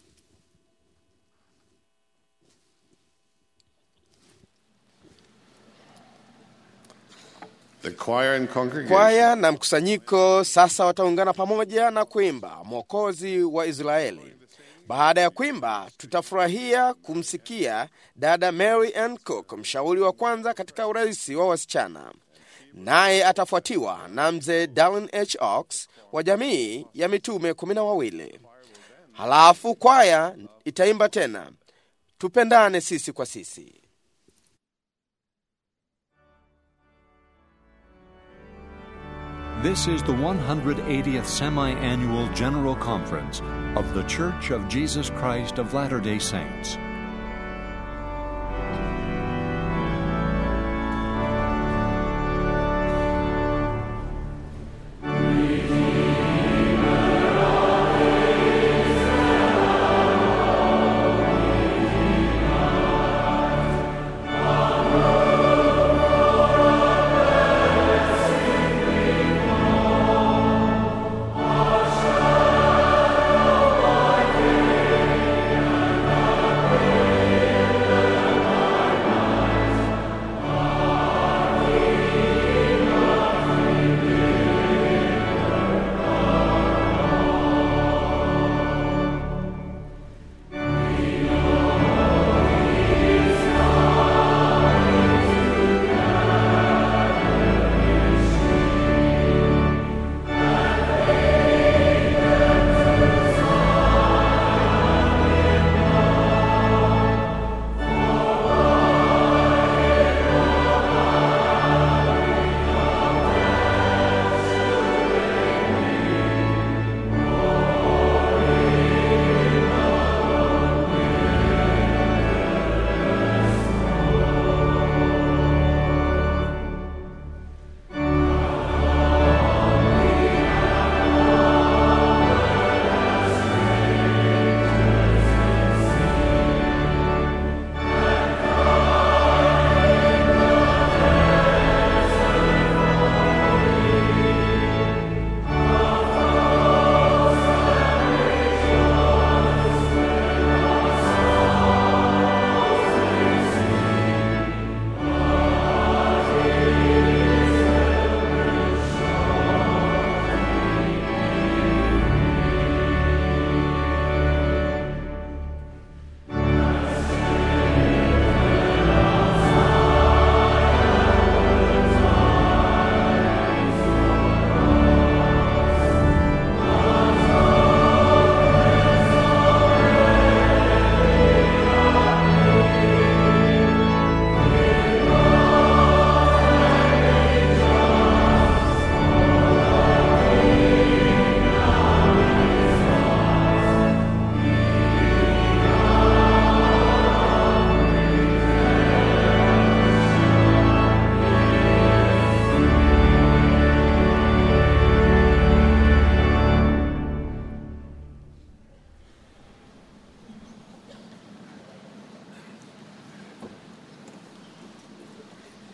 The choir and congregation Kwaya na mkusanyiko sasa wataungana pamoja na kuimba Mwokozi wa Israeli. Baada ya kuimba, tutafurahia kumsikia dada Mary Ann Cook, mshauri wa kwanza katika urais wa wasichana, naye atafuatiwa na mzee Dallin H. Ox wa jamii ya mitume kumi na wawili. Halafu kwaya itaimba tena, tupendane sisi kwa sisi. This is the 180th Semi Annual General Conference of The Church of Jesus Christ of Latter day Saints.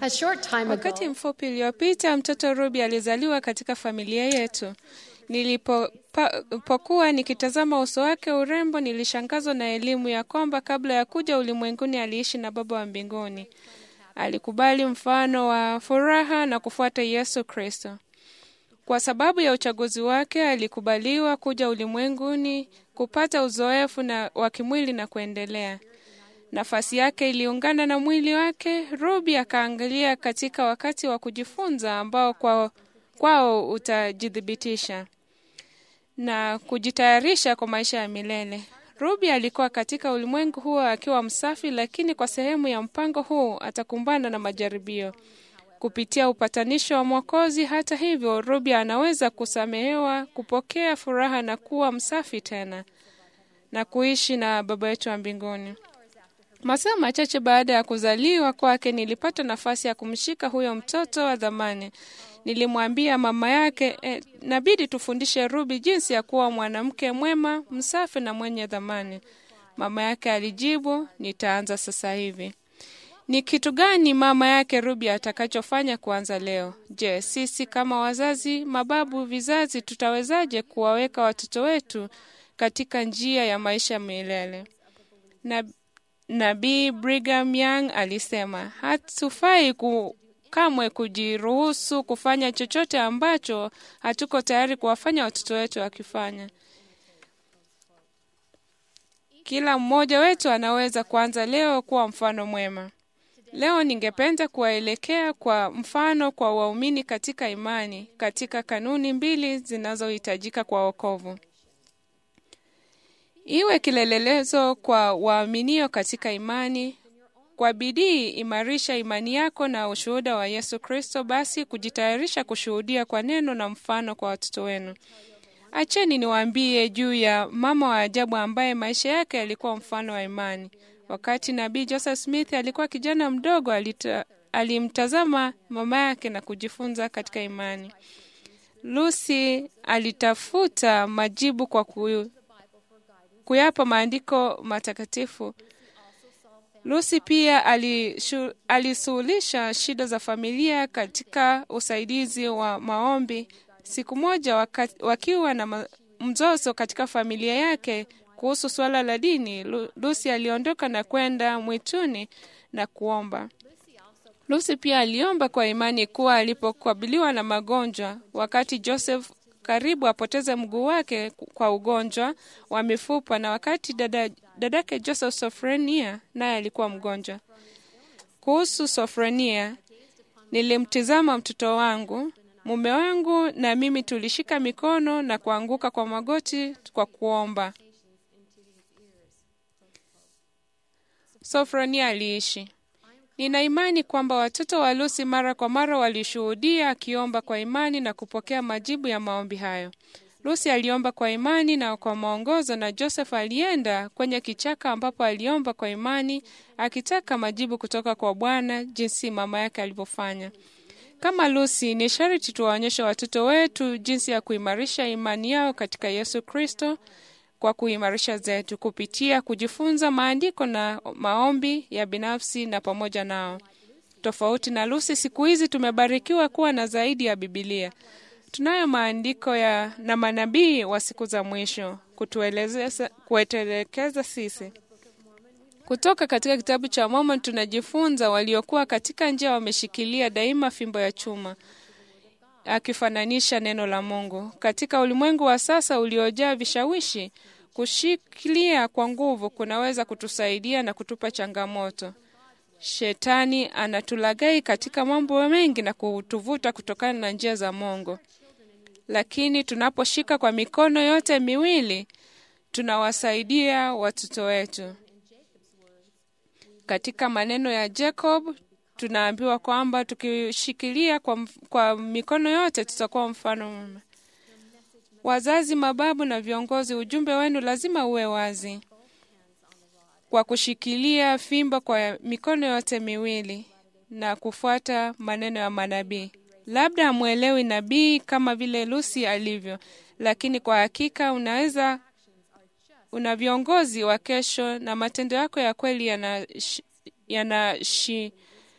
A short time Wakati ago, mfupi uliopita mtoto Ruby alizaliwa katika familia yetu. Nilipokuwa nikitazama uso wake urembo, nilishangazwa na elimu ya kwamba kabla ya kuja ulimwenguni aliishi na Baba wa mbinguni. Alikubali mfano wa furaha na kufuata Yesu Kristo. Kwa sababu ya uchaguzi wake, alikubaliwa kuja ulimwenguni kupata uzoefu na wa kimwili na kuendelea. Nafasi yake iliungana na mwili wake. Ruby akaangalia katika wakati wa kujifunza ambao kwao, kwao utajithibitisha na kujitayarisha kwa maisha ya milele. Ruby alikuwa katika ulimwengu huo akiwa msafi, lakini kwa sehemu ya mpango huu atakumbana na majaribio kupitia upatanisho wa Mwokozi. Hata hivyo, Ruby anaweza kusamehewa, kupokea furaha na kuwa msafi tena na kuishi na Baba yetu wa mbinguni. Masaa machache baada ya kuzaliwa kwake, nilipata nafasi ya kumshika huyo mtoto wa dhamani. Nilimwambia mama yake eh, nabidi tufundishe Ruby jinsi ya kuwa mwanamke mwema, msafi na mwenye dhamani. Mama yake alijibu, nitaanza sasa hivi. Ni kitu gani mama yake Ruby atakachofanya kuanza leo? Je, sisi kama wazazi, mababu, vizazi tutawezaje kuwaweka watoto wetu katika njia ya maisha milele? Na Nabii Brigham Young alisema hatufai ku, kamwe kujiruhusu kufanya chochote ambacho hatuko tayari kuwafanya watoto wetu wakifanya. Kila mmoja wetu anaweza kuanza leo kuwa mfano mwema. Leo ningependa kuwaelekea kwa mfano kwa waumini katika imani, katika kanuni mbili zinazohitajika kwa wokovu. Iwe kilelelezo kwa waaminio katika imani. Kwa bidii imarisha imani yako na ushuhuda wa Yesu Kristo, basi kujitayarisha kushuhudia kwa neno na mfano kwa watoto wenu. Acheni niwaambie juu ya mama wa ajabu ambaye maisha yake yalikuwa mfano wa imani. Wakati nabii Joseph Smith alikuwa kijana mdogo, alita, alimtazama mama yake na kujifunza katika imani. Lucy alitafuta majibu kwa ku, kuyapa maandiko matakatifu. Lucy pia alishu, alisuhulisha shida za familia katika usaidizi wa maombi. Siku moja waka, wakiwa na ma, mzozo katika familia yake kuhusu suala la dini, Lu- Lucy aliondoka na kwenda mwituni na kuomba. Lucy pia aliomba kwa imani kuwa alipokabiliwa na magonjwa, wakati Joseph karibu apoteze mguu wake kwa ugonjwa wa mifupa, na wakati dada, dadake Joseph Sofrenia naye alikuwa mgonjwa. Kuhusu Sofrenia, nilimtizama mtoto wangu, mume wangu na mimi tulishika mikono na kuanguka kwa magoti kwa kuomba. Sofronia aliishi. Nina imani kwamba watoto wa Lucy mara kwa mara walishuhudia akiomba kwa imani na kupokea majibu ya maombi hayo. Lucy aliomba kwa imani na kwa maongozo, na Joseph alienda kwenye kichaka ambapo aliomba kwa imani akitaka majibu kutoka kwa Bwana jinsi mama yake alivyofanya. Kama Lucy, ni sharti tuwaonyeshe watoto wetu jinsi ya kuimarisha imani yao katika Yesu Kristo kwa kuimarisha zetu kupitia kujifunza maandiko na maombi ya binafsi na pamoja nao. Tofauti na Lucy, siku hizi tumebarikiwa kuwa na zaidi ya Bibilia. Tunayo maandiko ya na manabii wa siku za mwisho kutuelezea kutuelekeza sisi. Kutoka katika kitabu cha Mormon tunajifunza waliokuwa katika njia wameshikilia daima fimbo ya chuma akifananisha neno la Mungu. Katika ulimwengu wa sasa uliojaa vishawishi, kushikilia kwa nguvu kunaweza kutusaidia na kutupa changamoto. Shetani anatulagai katika mambo mengi na kutuvuta kutokana na njia za Mungu, lakini tunaposhika kwa mikono yote miwili tunawasaidia watoto wetu. Katika maneno ya Jacob tunaambiwa kwamba tukishikilia kwa, kwa mikono yote tutakuwa mfano mwema. Wazazi, mababu na viongozi, ujumbe wenu lazima uwe wazi. Kwa kushikilia fimbo kwa mikono yote miwili na kufuata maneno ya manabii. Labda hamwelewi nabii kama vile Lucy alivyo, lakini kwa hakika unaweza una viongozi wa kesho na matendo yako ya kweli yana, yana shi,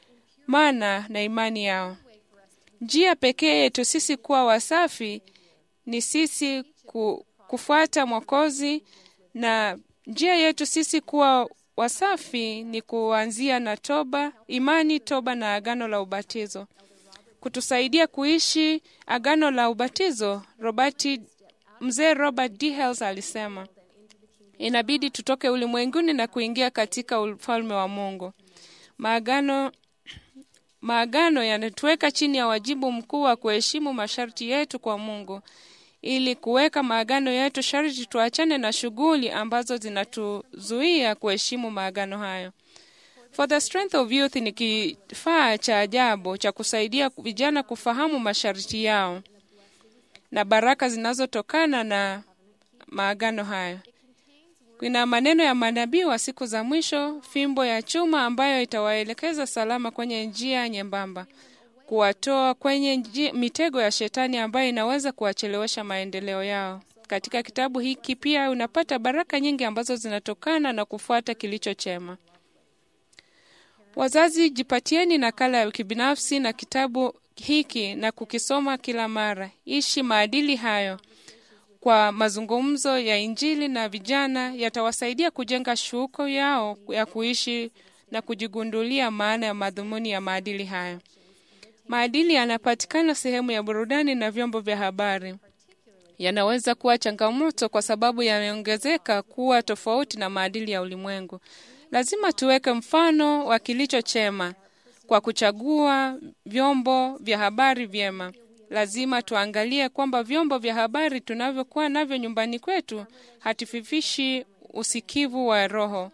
mana na imani yao. Njia pekee yetu sisi kuwa wasafi ni sisi ku, kufuata Mwokozi, na njia yetu sisi kuwa wasafi ni kuanzia na toba, imani, toba na agano la ubatizo. Kutusaidia kuishi agano la ubatizo, Robert, mzee Robert D. Hales alisema inabidi tutoke ulimwenguni na kuingia katika ufalme wa Mungu. Maagano maagano yanatuweka chini ya wajibu mkuu wa kuheshimu masharti yetu kwa Mungu. Ili kuweka maagano yetu, sharti tuachane na shughuli ambazo zinatuzuia kuheshimu maagano hayo. For the Strength of Youth ni kifaa cha ajabu cha kusaidia vijana kufahamu masharti yao na baraka zinazotokana na maagano hayo. Kuna maneno ya manabii wa siku za mwisho, fimbo ya chuma ambayo itawaelekeza salama kwenye njia nyembamba, kuwatoa kwenye njia, mitego ya shetani ambayo inaweza kuwachelewesha maendeleo yao. Katika kitabu hiki pia unapata baraka nyingi ambazo zinatokana na kufuata kilicho chema. Wazazi, jipatieni nakala ya kibinafsi na kitabu hiki na kukisoma kila mara. Ishi maadili hayo kwa mazungumzo ya Injili na vijana yatawasaidia kujenga shuko yao ya kuishi na kujigundulia maana ya madhumuni ya maadili hayo. Maadili yanapatikana sehemu ya burudani na vyombo vya habari. Yanaweza kuwa changamoto kwa sababu yameongezeka kuwa tofauti na maadili ya ulimwengu. Lazima tuweke mfano wa kilicho chema kwa kuchagua vyombo vya habari vyema. Lazima tuangalie kwamba vyombo vya habari tunavyokuwa navyo nyumbani kwetu hatififishi usikivu wa roho.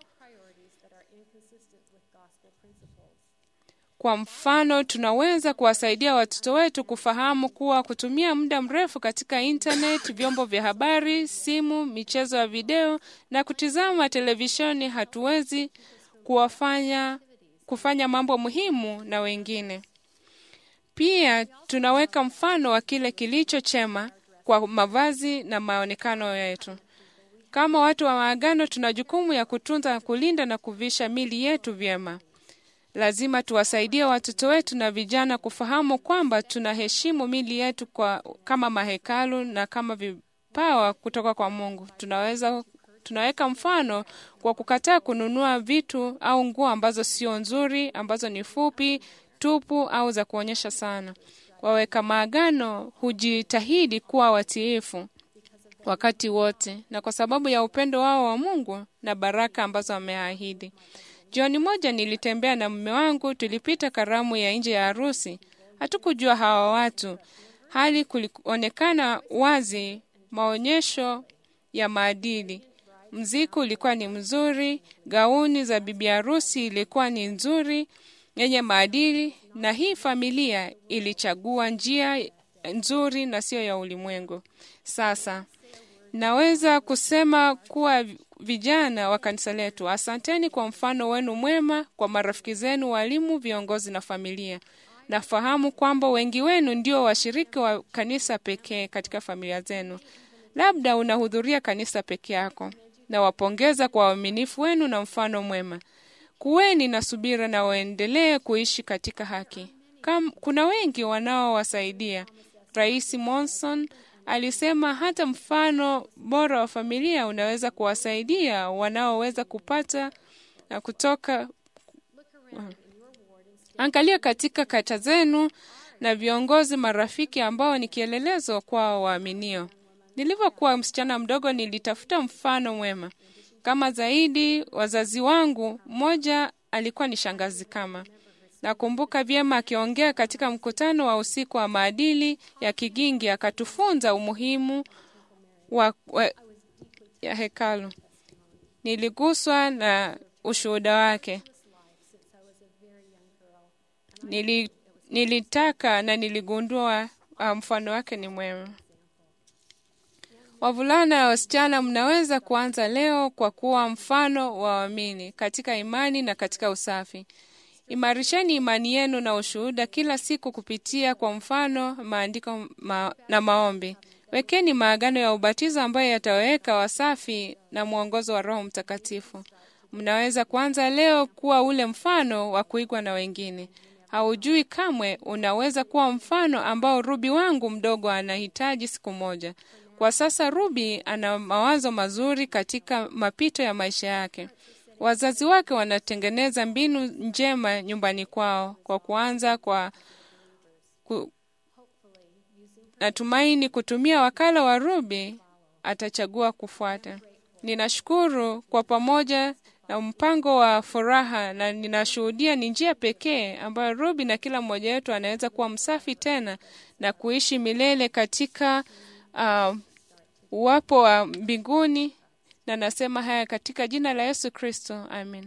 Kwa mfano, tunaweza kuwasaidia watoto wetu kufahamu kuwa kutumia muda mrefu katika internet, vyombo vya habari, simu, michezo ya video na kutizama televisheni hatuwezi kuwafanya kufanya mambo muhimu na wengine. Pia tunaweka mfano wa kile kilicho chema kwa mavazi na maonekano yetu. Kama watu wa maagano, tuna jukumu ya kutunza, kulinda na kuvisha mili yetu vyema. Lazima tuwasaidie watoto wetu na vijana kufahamu kwamba tunaheshimu mili yetu kwa, kama mahekalu na kama vipawa kutoka kwa Mungu. Tunaweza tunaweka mfano kwa kukataa kununua vitu au nguo ambazo sio nzuri, ambazo ni fupi, tupu au za kuonyesha sana. Waweka maagano hujitahidi kuwa watiifu wakati wote, na kwa sababu ya upendo wao wa Mungu na baraka ambazo ameahidi. Jioni moja nilitembea na mume wangu, tulipita karamu ya nje ya harusi. Hatukujua hawa watu, hali kulionekana wazi maonyesho ya maadili. Mziki ulikuwa ni mzuri, gauni za bibi harusi ilikuwa ni nzuri, yenye maadili, na hii familia ilichagua njia nzuri na sio ya ulimwengu. Sasa naweza kusema kuwa vijana wa kanisa letu, asanteni kwa mfano wenu mwema kwa marafiki zenu, walimu, viongozi na familia. Nafahamu kwamba wengi wenu ndio washiriki wa kanisa pekee katika familia zenu. Labda unahudhuria kanisa peke yako. Nawapongeza kwa uaminifu wenu na mfano mwema. Kuweni na subira na waendelee kuishi katika haki. Kam, kuna wengi wanaowasaidia. Rais Monson alisema hata mfano bora wa familia unaweza kuwasaidia wanaoweza kupata na kutoka. Angalia katika kata zenu na viongozi marafiki ambao ni kielelezo kwa waaminio. Nilivyokuwa msichana mdogo, nilitafuta mfano mwema kama zaidi. Wazazi wangu, mmoja alikuwa ni shangazi kama Nakumbuka vyema akiongea katika mkutano wa usiku wa maadili ya Kigingi, akatufunza umuhimu wa, wa ya hekalu. Niliguswa na ushuhuda wake. Nili, nilitaka na niligundua mfano wake ni mwema. Wavulana na wasichana, mnaweza kuanza leo kwa kuwa mfano wa waamini katika imani na katika usafi. Imarisheni imani yenu na ushuhuda kila siku kupitia kwa mfano, maandiko ma, na maombi. Wekeni maagano ya ubatizo ambayo yataweka wasafi na mwongozo wa Roho Mtakatifu. Mnaweza kuanza leo kuwa ule mfano wa kuigwa na wengine. haujui kamwe unaweza kuwa mfano ambao Ruby wangu mdogo anahitaji siku moja. Kwa sasa Ruby ana mawazo mazuri katika mapito ya maisha yake. Wazazi wake wanatengeneza mbinu njema nyumbani kwao kwa kuanza kwa ku, natumaini kutumia wakala wa Ruby atachagua kufuata. Ninashukuru kwa pamoja na mpango wa furaha, na ninashuhudia ni njia pekee ambayo Ruby na kila mmoja wetu anaweza kuwa msafi tena na kuishi milele katika uh, uwapo wa mbinguni, na nasema haya katika jina la Yesu Kristo, amin.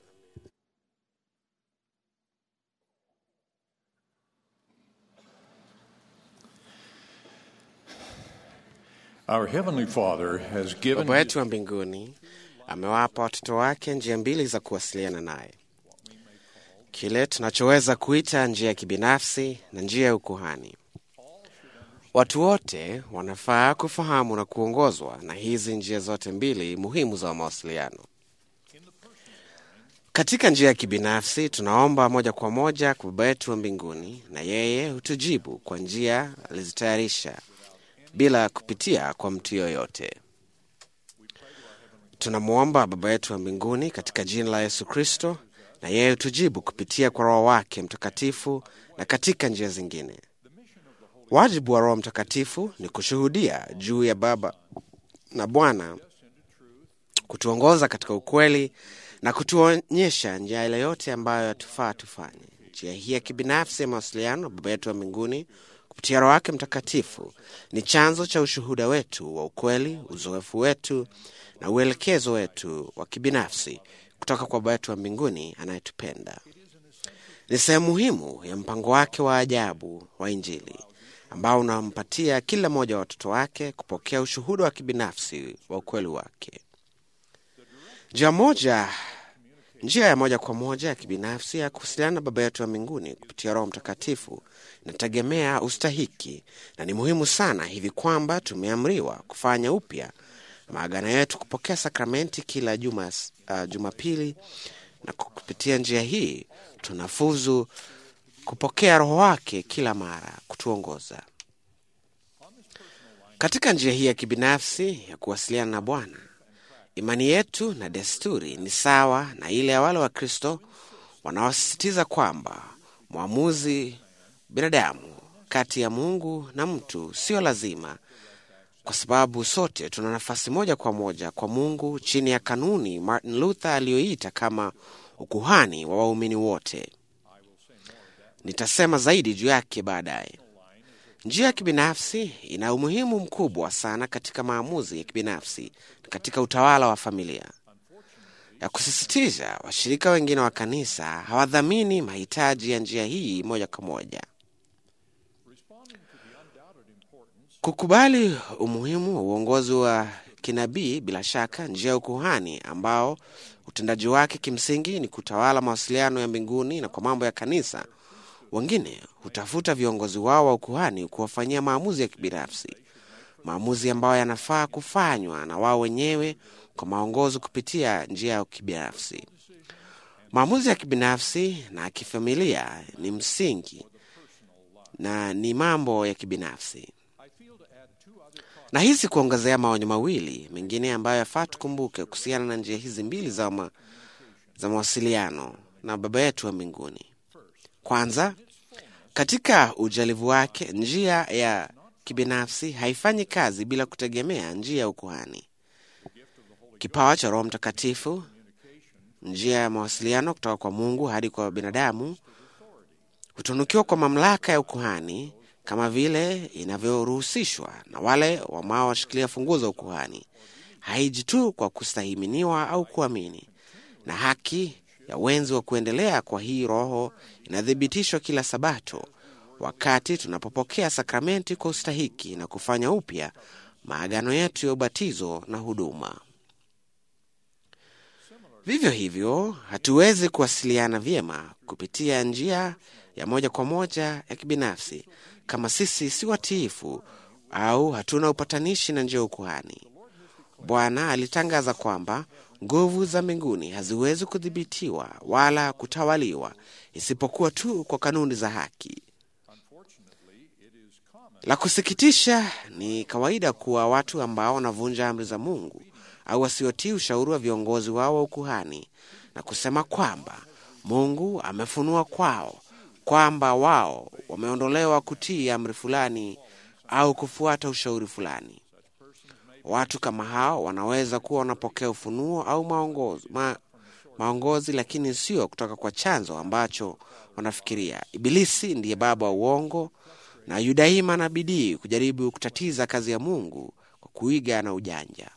Our Heavenly Father has given Baba yetu wa mbinguni amewapa watoto wake njia mbili za kuwasiliana naye, kile tunachoweza kuita njia ya kibinafsi na njia ya ukuhani. Watu wote wanafaa kufahamu na kuongozwa na hizi njia zote mbili muhimu za mawasiliano. Katika njia ya kibinafsi, tunaomba moja kwa moja kwa Baba yetu wa mbinguni, na yeye hutujibu kwa njia alizitayarisha bila kupitia kwa mtu yoyote. Tunamwomba Baba yetu wa mbinguni katika jina la Yesu Kristo, na yeye hutujibu kupitia kwa Roho wake Mtakatifu na katika njia zingine. Wajibu wa Roho Mtakatifu ni kushuhudia juu ya Baba na Bwana, kutuongoza katika ukweli na kutuonyesha njia ile yote ambayo yatufaa tufanye. Njia hii ya kibinafsi ya mawasiliano Baba yetu wa mbinguni kupitia Roho wake Mtakatifu ni chanzo cha ushuhuda wetu wa ukweli, uzoefu wetu na uelekezo wetu wa kibinafsi kutoka kwa Baba yetu wa mbinguni anayetupenda. Ni sehemu muhimu ya mpango wake wa ajabu wa Injili ambao unampatia kila mmoja wa watoto wake kupokea ushuhuda wa kibinafsi wa ukweli wake. Njia moja njia ya moja kwa moja ya kibinafsi ya kuwasiliana na Baba yetu wa mbinguni kupitia Roho Mtakatifu inategemea ustahiki, na ni muhimu sana hivi kwamba tumeamriwa kufanya upya maagano yetu, kupokea sakramenti kila juma, uh, Jumapili, na kupitia njia hii tunafuzu kupokea Roho wake kila mara kutuongoza katika njia hii ya kibinafsi ya kuwasiliana na Bwana. Imani yetu na desturi ni sawa na ile ya wale Wakristo wanaosisitiza kwamba mwamuzi binadamu kati ya Mungu na mtu sio lazima, kwa sababu sote tuna nafasi moja kwa moja kwa Mungu chini ya kanuni Martin Luther aliyoita kama ukuhani wa waumini wote. Nitasema zaidi juu yake baadaye. Njia ya kibinafsi ina umuhimu mkubwa sana katika maamuzi ya kibinafsi na katika utawala wa familia. Ya kusisitiza, washirika wengine wa kanisa hawadhamini mahitaji ya njia hii moja kwa moja. Kukubali umuhimu wa uongozi wa kinabii, bila shaka, njia ya ukuhani ambao utendaji wake kimsingi ni kutawala mawasiliano ya mbinguni na kwa mambo ya kanisa wengine hutafuta viongozi wao wa ukuhani kuwafanyia maamuzi ya kibinafsi, maamuzi ambayo yanafaa kufanywa na wao wenyewe kwa maongozo kupitia njia ya kibinafsi. Maamuzi ya kibinafsi na kifamilia ni msingi na ni mambo ya kibinafsi. Na hizi kuongezea maonyo mawili mengine ambayo yafaa tukumbuke kuhusiana na njia hizi mbili za, ma, za mawasiliano na Baba yetu wa mbinguni. Kwanza, katika ujalivu wake, njia ya kibinafsi haifanyi kazi bila kutegemea njia ya ukuhani. Kipawa cha Roho Mtakatifu, njia ya mawasiliano kutoka kwa Mungu hadi kwa binadamu, hutunukiwa kwa mamlaka ya ukuhani kama vile inavyoruhusishwa na wale wanaoshikilia funguo za ukuhani. Haiji tu kwa kustahiminiwa au kuamini, na haki ya wenzi wa kuendelea kwa hii Roho inathibitishwa kila Sabato wakati tunapopokea sakramenti kwa ustahiki na kufanya upya maagano yetu ya ubatizo na huduma. Vivyo hivyo, hatuwezi kuwasiliana vyema kupitia njia ya moja kwa moja ya kibinafsi kama sisi si watiifu au hatuna upatanishi na njia ya ukuhani. Bwana alitangaza kwamba nguvu za mbinguni haziwezi kudhibitiwa wala kutawaliwa isipokuwa tu kwa kanuni za haki. La kusikitisha, ni kawaida kuwa watu ambao wanavunja amri za Mungu au wasiotii ushauri wa viongozi wao wa ukuhani na kusema kwamba Mungu amefunua kwao kwamba wao wameondolewa kutii amri fulani au kufuata ushauri fulani. Watu kama hao wanaweza kuwa wanapokea ufunuo au maongozi, ma, maongozi lakini sio kutoka kwa chanzo ambacho wanafikiria. Ibilisi ndiye baba wa uongo na yudaima na bidii kujaribu kutatiza kazi ya Mungu kwa kuiga na ujanja.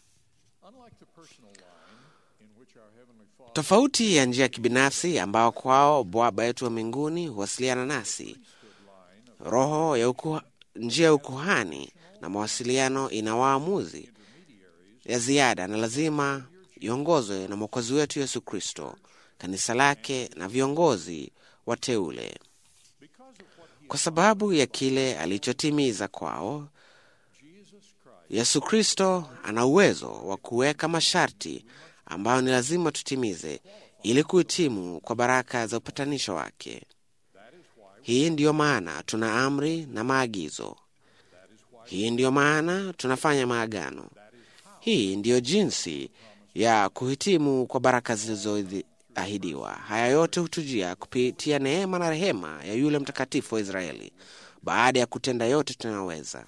Tofauti ya njia ya kibinafsi ambao kwao Baba yetu wa mbinguni huwasiliana nasi, roho ya uku, njia ya ukuhani na mawasiliano ina waamuzi ya ziada na lazima iongozwe na Mwokozi wetu Yesu Kristo, kanisa lake na viongozi wateule. Kwa sababu ya kile alichotimiza kwao, Yesu Kristo ana uwezo wa kuweka masharti ambayo ni lazima tutimize ili kuhitimu kwa baraka za upatanisho wake. Hii ndiyo maana tuna amri na maagizo. Hii ndiyo maana tunafanya maagano. Hii ndiyo jinsi ya kuhitimu kwa baraka zilizoahidiwa. Haya yote hutujia kupitia neema na rehema ya yule mtakatifu wa Israeli, baada ya kutenda yote tunayoweza.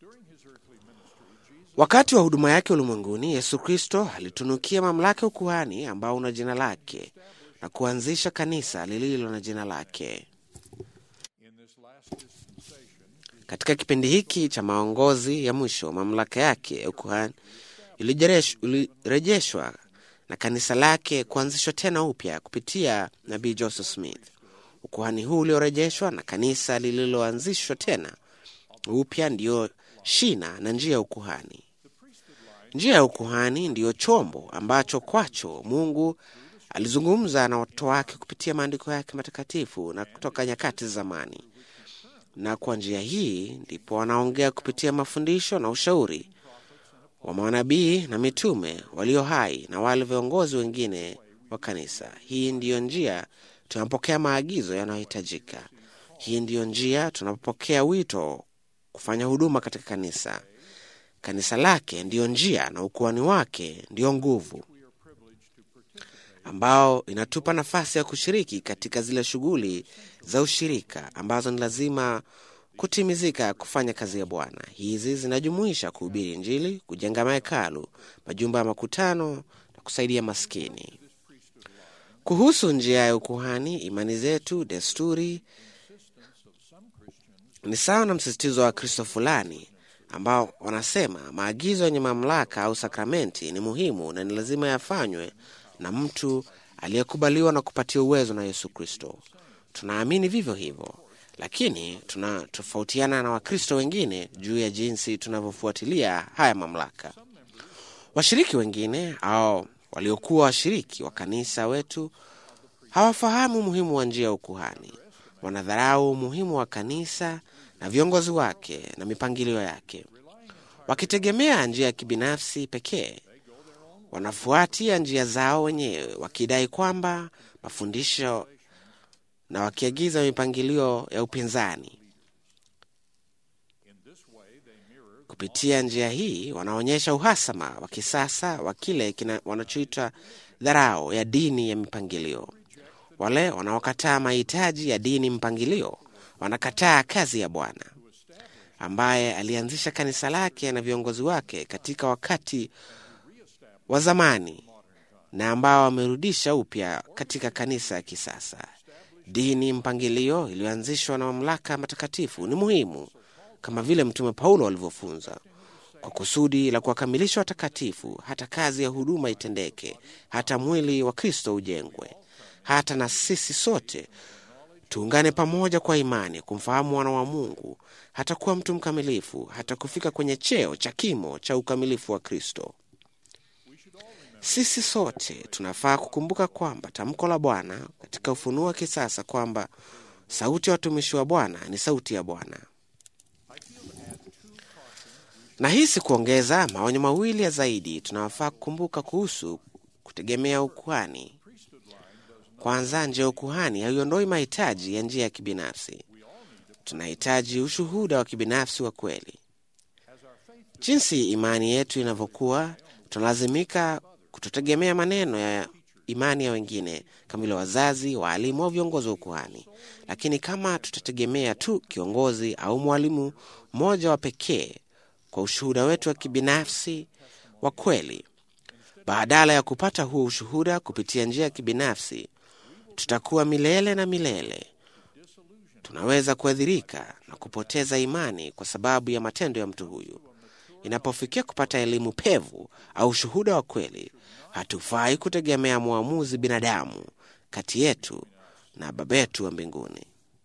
Wakati wa huduma yake ulimwenguni, Yesu Kristo alitunukia mamlaka ya ukuhani ambao una jina lake na kuanzisha kanisa lililo na jina lake. Katika kipindi hiki cha maongozi ya mwisho, mamlaka yake ya ukuhani ilirejeshwa na kanisa lake kuanzishwa tena upya kupitia nabii Joseph Smith. Ukuhani huu uliorejeshwa na kanisa lililoanzishwa tena upya ndiyo shina na njia ya ukuhani. Njia ya ukuhani ndiyo chombo ambacho kwacho Mungu alizungumza na watoto wake kupitia maandiko yake matakatifu na kutoka nyakati za zamani, na kwa njia hii ndipo wanaongea kupitia mafundisho na ushauri wa manabii na mitume walio hai na wale viongozi wengine wa kanisa. Hii ndiyo njia tunapokea maagizo yanayohitajika. Hii ndiyo njia tunapopokea wito kufanya huduma katika kanisa. Kanisa lake ndiyo njia na ukuhani wake ndiyo nguvu ambao inatupa nafasi ya kushiriki katika zile shughuli za ushirika ambazo ni lazima kutimizika kufanya kazi ya Bwana. Hizi zinajumuisha kuhubiri Injili, kujenga mahekalu, majumba ya makutano na kusaidia maskini. Kuhusu njia ya ukuhani, imani zetu, desturi ni sawa na msisitizo wa Kristo fulani ambao wanasema maagizo yenye mamlaka au sakramenti ni muhimu na ni lazima yafanywe na mtu aliyekubaliwa na kupatia uwezo na Yesu Kristo. Tunaamini vivyo hivyo, lakini tunatofautiana na Wakristo wengine juu ya jinsi tunavyofuatilia haya mamlaka. Washiriki wengine au waliokuwa washiriki wa kanisa wetu hawafahamu umuhimu wa njia ya ukuhani. Wanadharau umuhimu wa kanisa na viongozi wake na mipangilio yake, wakitegemea njia ya kibinafsi pekee. Wanafuatia njia zao wenyewe, wakidai kwamba mafundisho na wakiagiza mipangilio ya upinzani. Kupitia njia hii, wanaonyesha uhasama wa kisasa wa kile wanachoita dharau ya dini ya mipangilio. Wale wanaokataa mahitaji ya dini mpangilio wanakataa kazi ya Bwana ambaye alianzisha kanisa lake na viongozi wake katika wakati wa zamani na ambao wamerudisha upya katika kanisa ya kisasa. Dini mpangilio iliyoanzishwa na mamlaka matakatifu ni muhimu kama vile Mtume Paulo alivyofunza, kwa kusudi la kuwakamilisha watakatifu, hata kazi ya huduma itendeke, hata mwili wa Kristo ujengwe, hata na sisi sote tuungane pamoja kwa imani kumfahamu mwana wa Mungu, hata kuwa mtu mkamilifu, hata kufika kwenye cheo cha kimo cha ukamilifu wa Kristo. Sisi sote tunafaa kukumbuka kwamba tamko la Bwana katika ufunuo wa kisasa kwamba sauti ya watumishi wa Bwana ni sauti ya Bwana. Na hisi kuongeza maonyo mawili ya zaidi tunawafaa kukumbuka kuhusu kutegemea ukuhani. Kwanza, njia ya ukuhani haiondoi mahitaji ya njia ya kibinafsi. Tunahitaji ushuhuda wa kibinafsi wa kweli. Jinsi imani yetu inavyokuwa, tunalazimika kutotegemea maneno ya imani ya wengine kama vile wazazi, waalimu au viongozi wa ukuhani. Lakini kama tutategemea tu kiongozi au mwalimu mmoja wa pekee kwa ushuhuda wetu wa kibinafsi wa kweli, badala ya kupata huo ushuhuda kupitia njia ya kibinafsi, tutakuwa milele na milele. Tunaweza kuadhirika na kupoteza imani kwa sababu ya matendo ya mtu huyu. Inapofikia kupata elimu pevu au ushuhuda wa kweli, hatufai kutegemea mwamuzi binadamu kati yetu na Baba yetu wa mbinguni.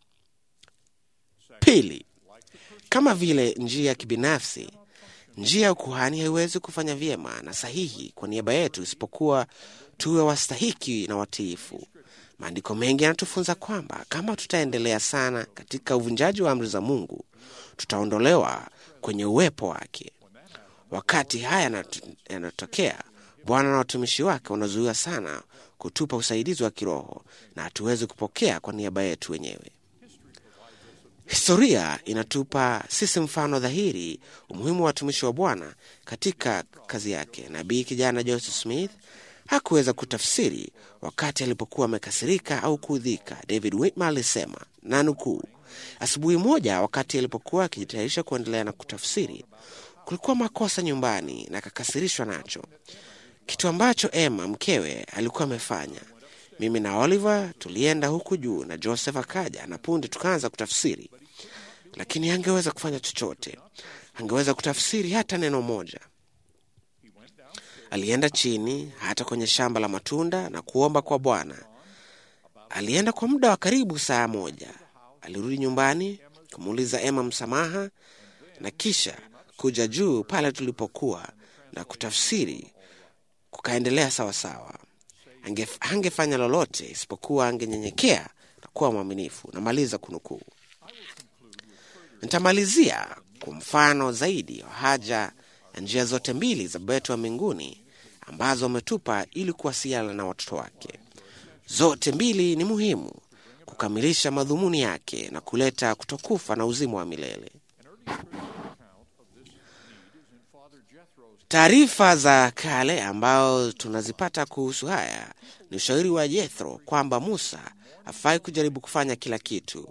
Pili, kama vile njia ya kibinafsi, njia ya ukuhani haiwezi kufanya vyema na sahihi kwa niaba yetu isipokuwa tuwe wastahiki na watiifu. Maandiko mengi yanatufunza kwamba kama tutaendelea sana katika uvunjaji wa amri za Mungu, tutaondolewa kwenye uwepo wake. Wakati haya yanatokea, Bwana na watumishi wake wanazuiwa sana kutupa usaidizi wa kiroho na hatuwezi kupokea kwa niaba yetu wenyewe. Historia inatupa sisi mfano dhahiri umuhimu wa watumishi wa Bwana katika kazi yake. Nabii kijana Joseph Smith hakuweza kutafsiri wakati alipokuwa amekasirika au kuudhika. David Whitmer alisema na nukuu, asubuhi moja wakati alipokuwa akijitayarisha kuendelea na kutafsiri, kulikuwa makosa nyumbani na akakasirishwa nacho, kitu ambacho Emma mkewe alikuwa amefanya. Mimi na Oliver tulienda huku juu na Joseph akaja na punde tukaanza kutafsiri, lakini hangeweza kufanya chochote, hangeweza kutafsiri hata neno moja. Alienda chini hata kwenye shamba la matunda na kuomba kwa Bwana. Alienda kwa muda wa karibu saa moja. Alirudi nyumbani kumuuliza Emma msamaha na kisha kuja juu pale tulipokuwa na kutafsiri kukaendelea sawasawa. Ange, hangefanya lolote isipokuwa angenyenyekea na kuwa mwaminifu. Namaliza kunukuu. Nitamalizia kwa mfano zaidi wa haja ya njia zote mbili za Baba yetu wa mbinguni ambazo ametupa ili kuwasiliana na watoto wake. Zote mbili ni muhimu kukamilisha madhumuni yake na kuleta kutokufa na uzima wa milele. Taarifa za kale ambao tunazipata kuhusu haya ni ushauri wa Jethro kwamba Musa hafai kujaribu kufanya kila kitu.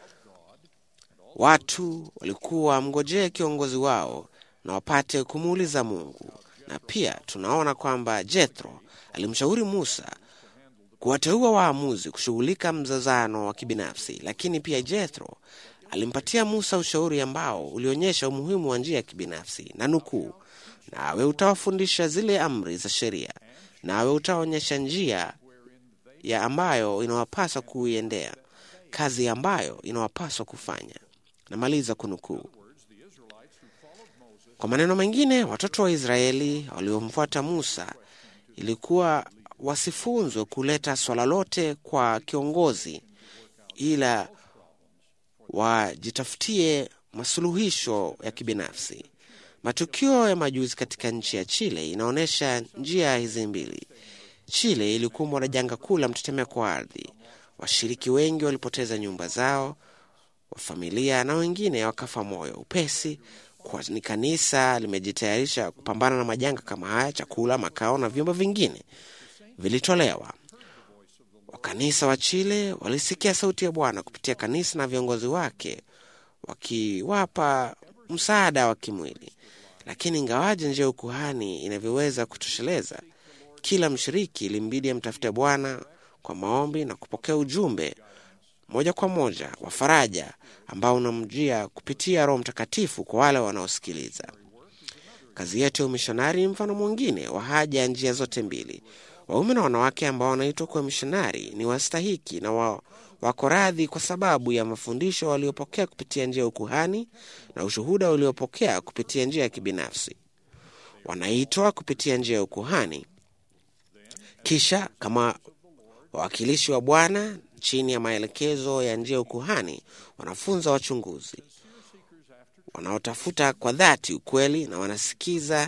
Watu walikuwa wamngojee kiongozi wao na wapate kumuuliza Mungu, na pia tunaona kwamba Jethro alimshauri Musa kuwateua waamuzi kushughulika mzazano wa kibinafsi, lakini pia Jethro alimpatia Musa ushauri ambao ulionyesha umuhimu wa njia ya kibinafsi, na nukuu, nawe utawafundisha zile amri za sheria, nawe utaonyesha njia ya ambayo inawapaswa kuiendea, kazi ambayo inawapaswa kufanya. Namaliza kunukuu. Kwa maneno mengine, watoto wa Israeli waliomfuata Musa ilikuwa wasifunzwe kuleta swala lote kwa kiongozi, ila wajitafutie masuluhisho ya kibinafsi. Matukio ya majuzi katika nchi ya Chile inaonyesha njia hizi mbili. Chile ilikumbwa na janga kuu la mtetemeko wa ardhi. Washiriki wengi walipoteza nyumba zao, wa familia na wengine wakafa moyo upesi, kwani kanisa limejitayarisha kupambana na majanga kama haya. Chakula, makao na vyombo vingine vilitolewa. Wakanisa wa Chile walisikia sauti ya Bwana kupitia kanisa na viongozi wake wakiwapa msaada wa kimwili. Lakini ingawaje njia ya ukuhani inavyoweza kutosheleza, kila mshiriki ilimbidi amtafute Bwana kwa maombi na kupokea ujumbe moja kwa moja wa faraja ambao unamjia kupitia Roho Mtakatifu kwa wale wanaosikiliza. Kazi yetu ya umishonari ni mfano mwingine wa haja ya njia zote mbili. Waume na wanawake ambao wanaitwa kuwa mishonari ni wastahiki na wa, wako radhi kwa sababu ya mafundisho waliopokea kupitia njia ya ukuhani na ushuhuda waliopokea kupitia njia ya kibinafsi. Wanaitwa kupitia njia ya ukuhani, kisha kama wawakilishi wa Bwana chini ya maelekezo ya njia ya ukuhani, wanafunza wachunguzi wanaotafuta kwa dhati ukweli na wanasikiza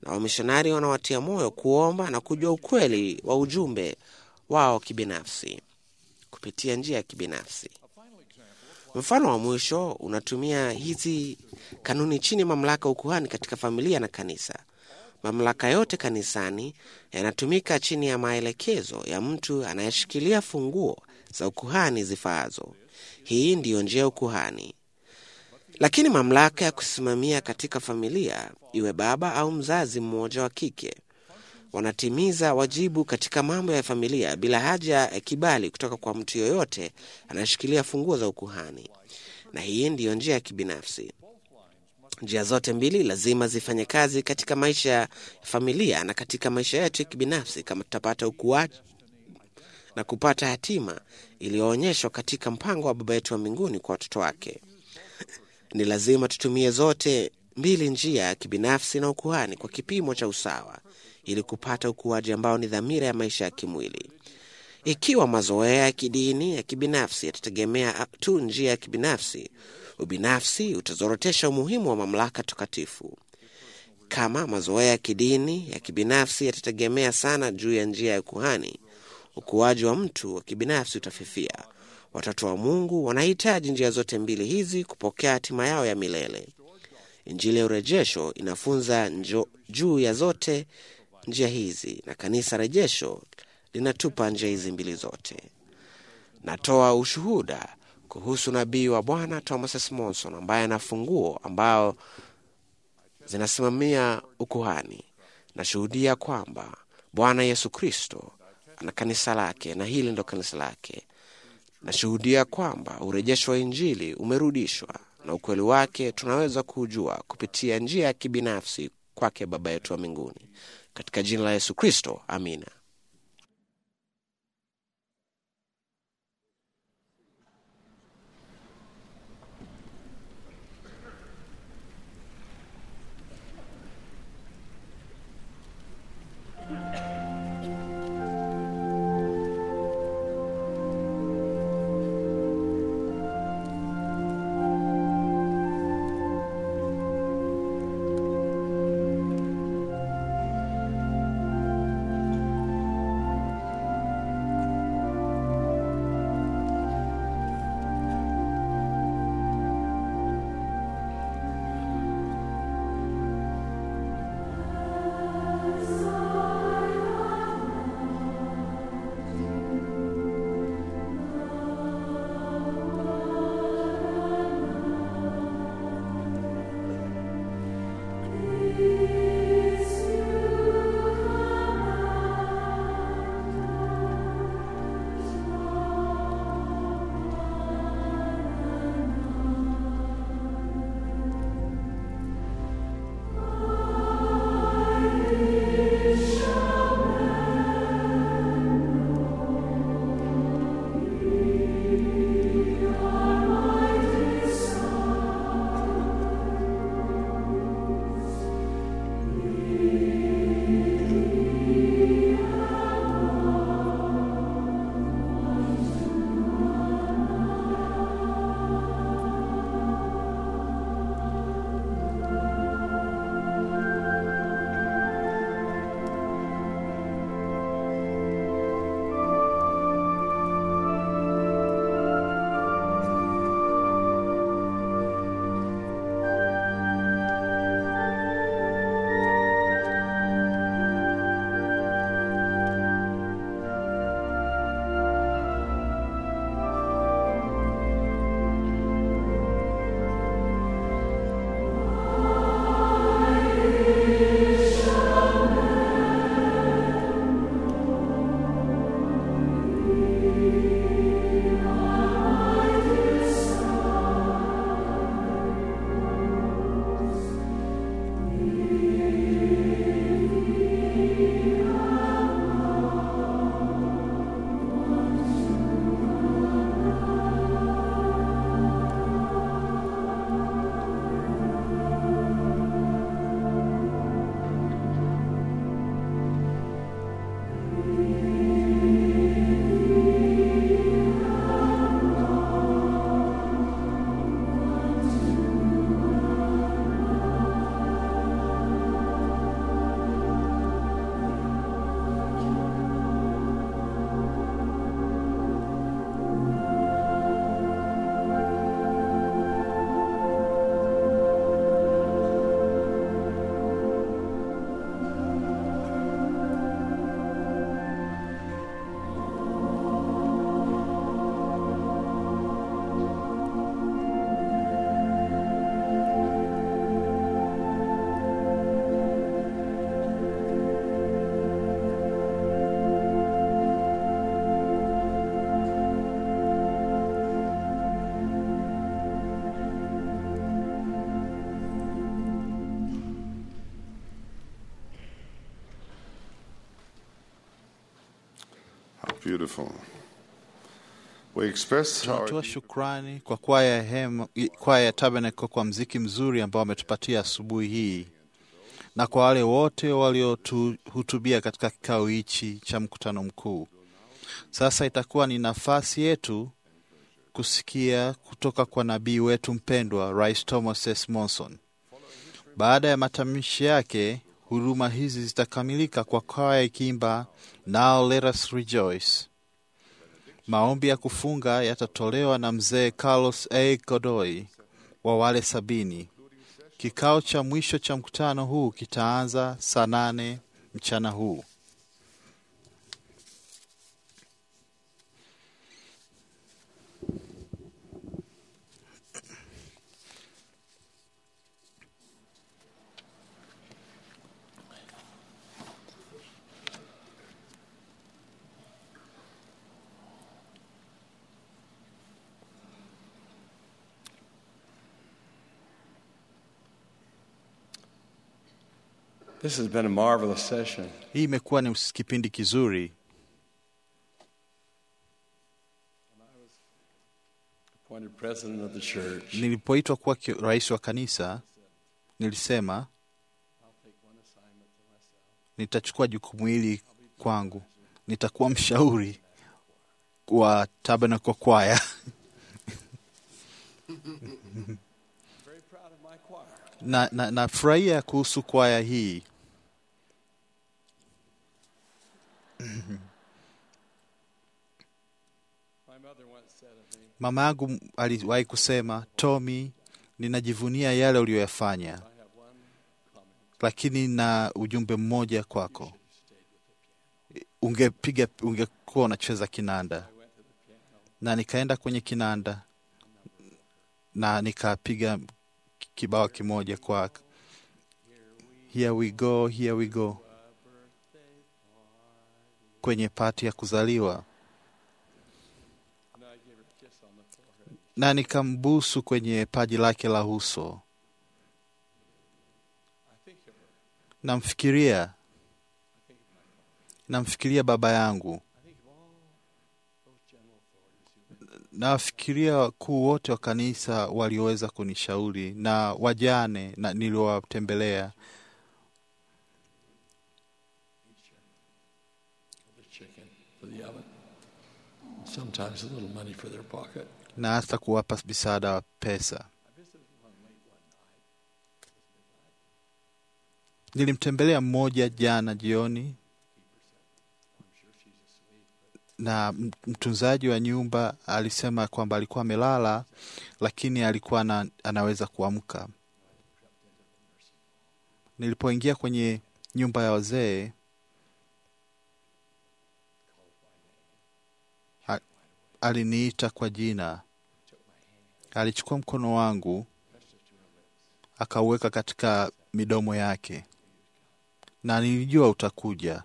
na wamishonari wanawatia moyo kuomba na kujua ukweli wa ujumbe wao kibinafsi kupitia njia ya kibinafsi. Mfano wa mwisho unatumia hizi kanuni chini ya mamlaka ya ukuhani katika familia na kanisa. Mamlaka yote kanisani yanatumika chini ya maelekezo ya mtu anayeshikilia funguo za ukuhani zifaazo. Hii ndiyo njia ya ukuhani. Lakini mamlaka ya kusimamia katika familia, iwe baba au mzazi mmoja wa kike, wanatimiza wajibu katika mambo ya familia bila haja ya kibali kutoka kwa mtu yoyote anayeshikilia funguo za ukuhani, na hii ndiyo njia ya kibinafsi. Njia zote mbili lazima zifanye kazi katika maisha ya familia na katika maisha yetu ya kibinafsi, kama tutapata ukuaji na kupata hatima iliyoonyeshwa katika mpango wa Baba yetu wa mbinguni kwa watoto wake. Ni lazima tutumie zote mbili, njia ya kibinafsi na ukuhani, kwa kipimo cha usawa, ili kupata ukuaji ambao ni dhamira ya maisha ya kimwili. Ikiwa mazoea ya kidini ya kibinafsi yatategemea tu njia ya kibinafsi, ubinafsi utazorotesha umuhimu wa mamlaka takatifu. Kama mazoea ya kidini ya kibinafsi yatategemea sana juu ya njia ya ukuhani, ukuaji wa mtu wa kibinafsi utafifia. Watoto wa Mungu wanahitaji njia zote mbili hizi kupokea hatima yao ya milele. Injili ya urejesho inafunza njo, juu ya zote njia hizi, na kanisa rejesho linatupa njia hizi mbili zote. Natoa ushuhuda kuhusu nabii wa Bwana Thomas S. Monson ambaye ana funguo ambao zinasimamia ukuhani. Nashuhudia kwamba Bwana Yesu Kristo ana kanisa lake na hili ndo kanisa lake. Nashuhudia kwamba urejesho wa Injili umerudishwa na ukweli wake tunaweza kuujua kupitia njia ya kibinafsi kwake Baba yetu wa mbinguni, katika jina la Yesu Kristo, amina. Beautiful. We express our Tunatoa shukrani kwa kwaya ya hema, kwaya ya Tabernacle kwa mziki mzuri ambao wametupatia asubuhi hii na kwa wale wote waliotuhutubia katika kikao hichi cha mkutano mkuu. Sasa itakuwa ni nafasi yetu kusikia kutoka kwa nabii wetu mpendwa Rais Thomas S. Monson. Baada ya matamshi yake, huduma hizi zitakamilika kwa kwaya ikiimba Now Let Us Rejoice. Maombi ya kufunga yatatolewa na mzee Carlos A. Godoy wa wale sabini. Kikao cha mwisho cha mkutano huu kitaanza saa nane mchana huu. This has been a marvelous session. Hii imekuwa ni kipindi kizuri. Appointed president of the church. Nilipoitwa kuwa ki- rais wa kanisa, nilisema nitachukua jukumu hili kwangu, nitakuwa mshauri wa Tabernacle Choir. Very proud of my choir. na, na, nafurahia kuhusu kwaya hii. My mother once said of me, Mama yangu aliwahi kusema, Tommy, ninajivunia yale uliyoyafanya, I have one comment. lakini na ujumbe mmoja kwako. Ungepiga, ungekuwa unacheza kinanda. Na nikaenda kwenye kinanda na nikapiga kibao kimoja kwa here we go, here we go, kwenye pati ya kuzaliwa And I gave her a kiss on the forehead. na nikambusu kwenye paji lake la uso. I think of her. Namfikiria, I think of my father. namfikiria baba yangu, I think of all those general authorities who nawafikiria wakuu wote wa kanisa walioweza kunishauri na wajane na niliowatembelea, for the chicken, for the oven. Sometimes a little money for their pocket. na hata kuwapa msaada wa pesa. I visited one late one night. It was midnight. Nilimtembelea mmoja jana jioni, I'm sure she's asleep, but na m- mtunzaji wa nyumba alisema kwamba alikuwa amelala, lakini alikuwa na, anaweza kuamka. Nilipoingia kwenye nyumba ya wazee a- aliniita kwa jina, alichukua mkono wangu akauweka katika midomo yake, na nilijua utakuja.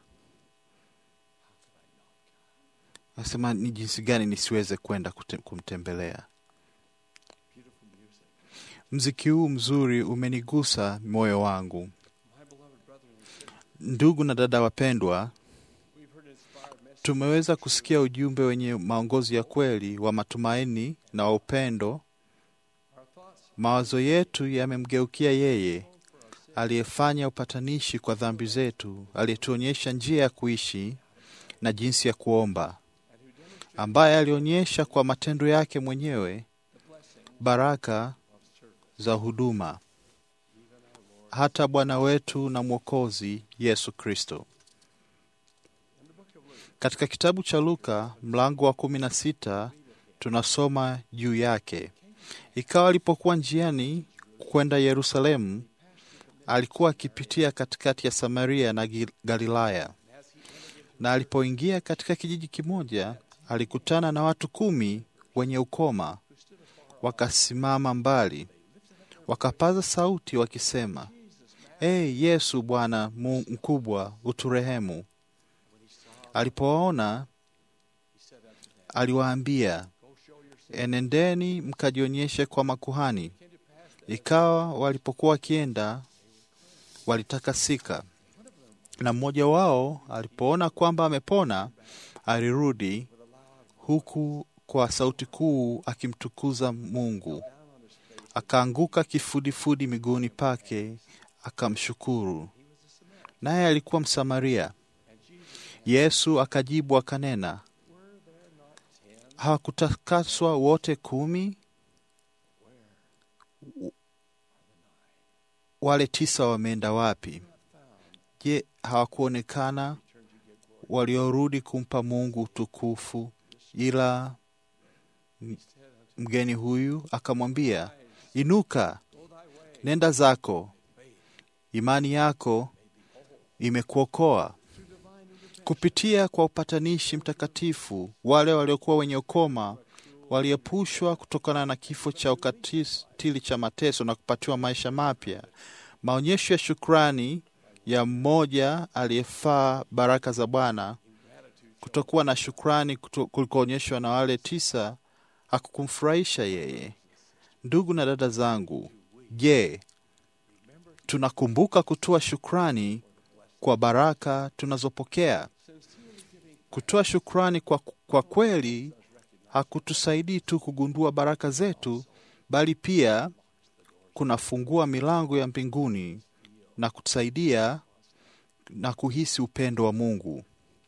Nasema ni jinsi gani nisiweze kwenda kute- kumtembelea. beautiful music. Mziki huu mzuri umenigusa moyo wangu. My beloved brother and sister, Ndugu na dada wapendwa, we've heard inspired messages. tumeweza kusikia ujumbe wenye maongozi ya kweli wa matumaini na wa upendo. Our thoughts Mawazo yetu yamemgeukia yeye aliyefanya upatanishi kwa dhambi zetu, aliyetuonyesha njia ya kuishi na jinsi ya kuomba, ambaye alionyesha kwa matendo yake mwenyewe baraka za huduma, hata Bwana wetu na Mwokozi Yesu Kristo. Katika kitabu cha Luka mlango wa kumi na sita tunasoma juu yake. Ikawa alipokuwa njiani kwenda Yerusalemu, alikuwa akipitia katikati ya Samaria na Gi- Galilaya. Na alipoingia katika kijiji kimoja, alikutana na watu kumi wenye ukoma, wakasimama mbali, wakapaza sauti wakisema, Ee Yesu Bwana Mu- mkubwa, uturehemu. Alipowaona aliwaambia, enendeni mkajionyeshe kwa makuhani. Ikawa walipokuwa wakienda, walitakasika. Na mmoja wao alipoona kwamba amepona, alirudi huku kwa sauti kuu akimtukuza Mungu. Akaanguka kifudifudi miguuni pake akamshukuru. Naye alikuwa Msamaria. Yesu akajibu akanena, hawakutakaswa wote kumi? Wale tisa wameenda wapi? Je, hawakuonekana waliorudi kumpa Mungu utukufu? Ila mgeni huyu akamwambia, inuka, nenda zako, imani yako imekuokoa. Kupitia kwa upatanishi mtakatifu, wale waliokuwa wenye ukoma waliepushwa kutokana na kifo cha ukatili cha mateso na kupatiwa maisha mapya. Maonyesho ya shukrani ya mmoja aliyefaa baraka za Bwana, kutokuwa na shukrani kulikoonyeshwa na wale tisa hakukumfurahisha yeye. Ndugu na dada zangu, je, tunakumbuka kutoa shukrani kwa baraka tunazopokea? Kutoa shukrani kwa, kwa kweli hakutusaidii tu kugundua baraka zetu, bali pia kunafungua milango ya mbinguni na kutusaidia na kuhisi upendo wa Mungu.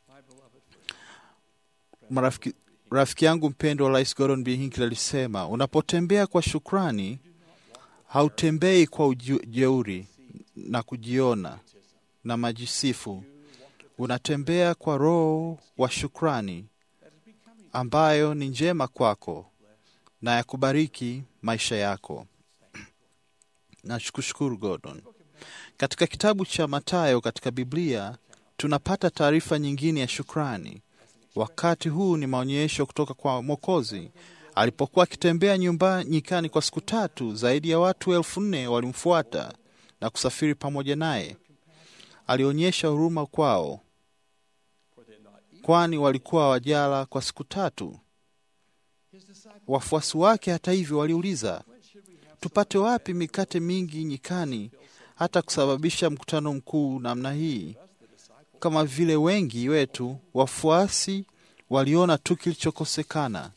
Marafiki, rafiki yangu mpendwa Rais Gordon B. Hinckley alisema, unapotembea kwa shukrani hautembei kwa ujeuri na kujiona na majisifu. Unatembea kwa roho wa shukrani ambayo ni njema kwako na ya kubariki maisha yako. Nakushukuru Gordon. Katika kitabu cha Mathayo katika Biblia tunapata taarifa nyingine ya shukrani. Wakati huu ni maonyesho kutoka kwa Mwokozi. Alipokuwa akitembea nyumba nyikani kwa siku tatu, zaidi ya watu elfu nne walimfuata na kusafiri pamoja naye. Alionyesha huruma kwao, kwani walikuwa wajala kwa siku tatu. Wafuasi wake, hata hivyo, waliuliza, tupate wapi mikate mingi nyikani hata kusababisha mkutano mkuu namna hii? Kama vile wengi wetu wafuasi waliona tu kilichokosekana.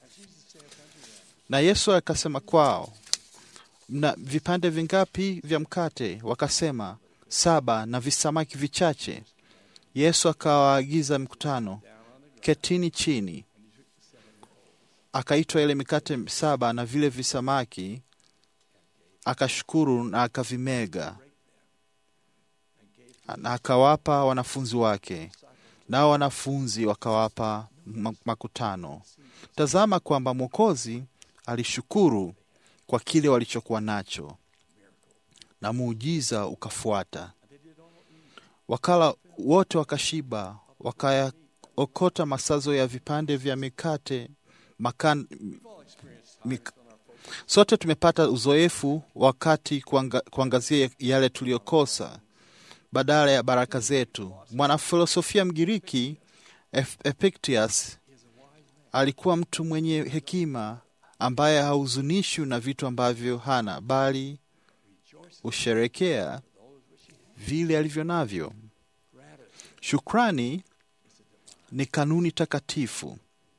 Na Yesu akasema kwao, mna vipande vingapi vya mkate? Wakasema saba, na visamaki vichache. Yesu akawaagiza mkutano, ketini chini. Akaitwa ile mikate saba na vile visamaki, akashukuru na akavimega na akawapa wanafunzi wake, nao wanafunzi wakawapa makutano. Tazama kwamba Mwokozi alishukuru kwa kile walichokuwa nacho, na muujiza ukafuata. Wakala wote wakashiba, wakayaokota masazo ya vipande vya mikate makan, mik, sote tumepata uzoefu wakati kuanga, kuangazia yale tuliyokosa badala ya baraka zetu. Mwanafilosofia Mgiriki Epictetus alikuwa mtu mwenye hekima ambaye hahuzunishwi na vitu ambavyo hana, bali husherekea vile alivyo navyo. Shukrani ni kanuni takatifu.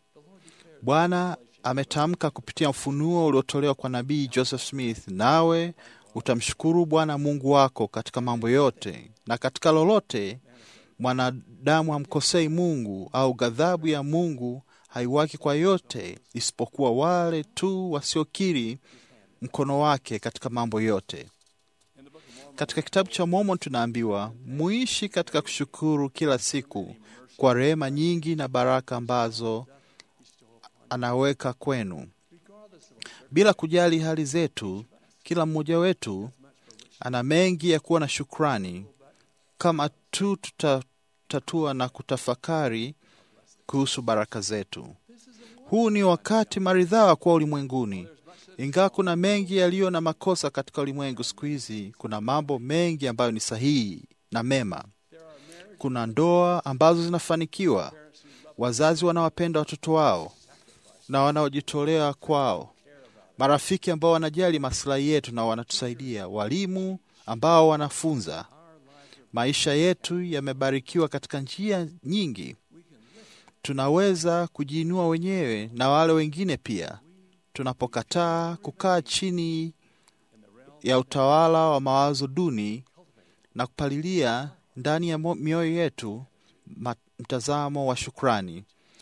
Bwana ametamka kupitia ufunuo uliotolewa kwa nabii Joseph Smith, nawe utamshukuru Bwana Mungu wako katika mambo yote na katika lolote. Mwanadamu hamkosei Mungu, au ghadhabu ya Mungu haiwaki kwa yote, isipokuwa wale tu wasiokiri mkono wake katika mambo yote. Katika kitabu cha Mormon tunaambiwa muishi katika kushukuru kila siku kwa rehema nyingi na baraka ambazo anaweka kwenu, bila kujali hali zetu. Kila mmoja wetu ana mengi ya kuwa na shukrani kama tu tutatatua na kutafakari kuhusu baraka zetu. Huu ni wakati maridhawa kuwa ulimwenguni. Ingawa kuna mengi yaliyo na makosa katika ulimwengu siku hizi, kuna mambo mengi ambayo ni sahihi na mema. Kuna ndoa ambazo zinafanikiwa, wazazi wanaowapenda watoto wao na wanaojitolea kwao, marafiki ambao wanajali maslahi yetu na wanatusaidia, walimu ambao wanafunza. Maisha yetu yamebarikiwa katika njia nyingi. tunaweza kujiinua wenyewe na wale wengine pia, tunapokataa kukaa chini ya utawala wa mawazo duni na kupalilia ndani ya mo- mioyo yetu ma- mtazamo wa shukrani.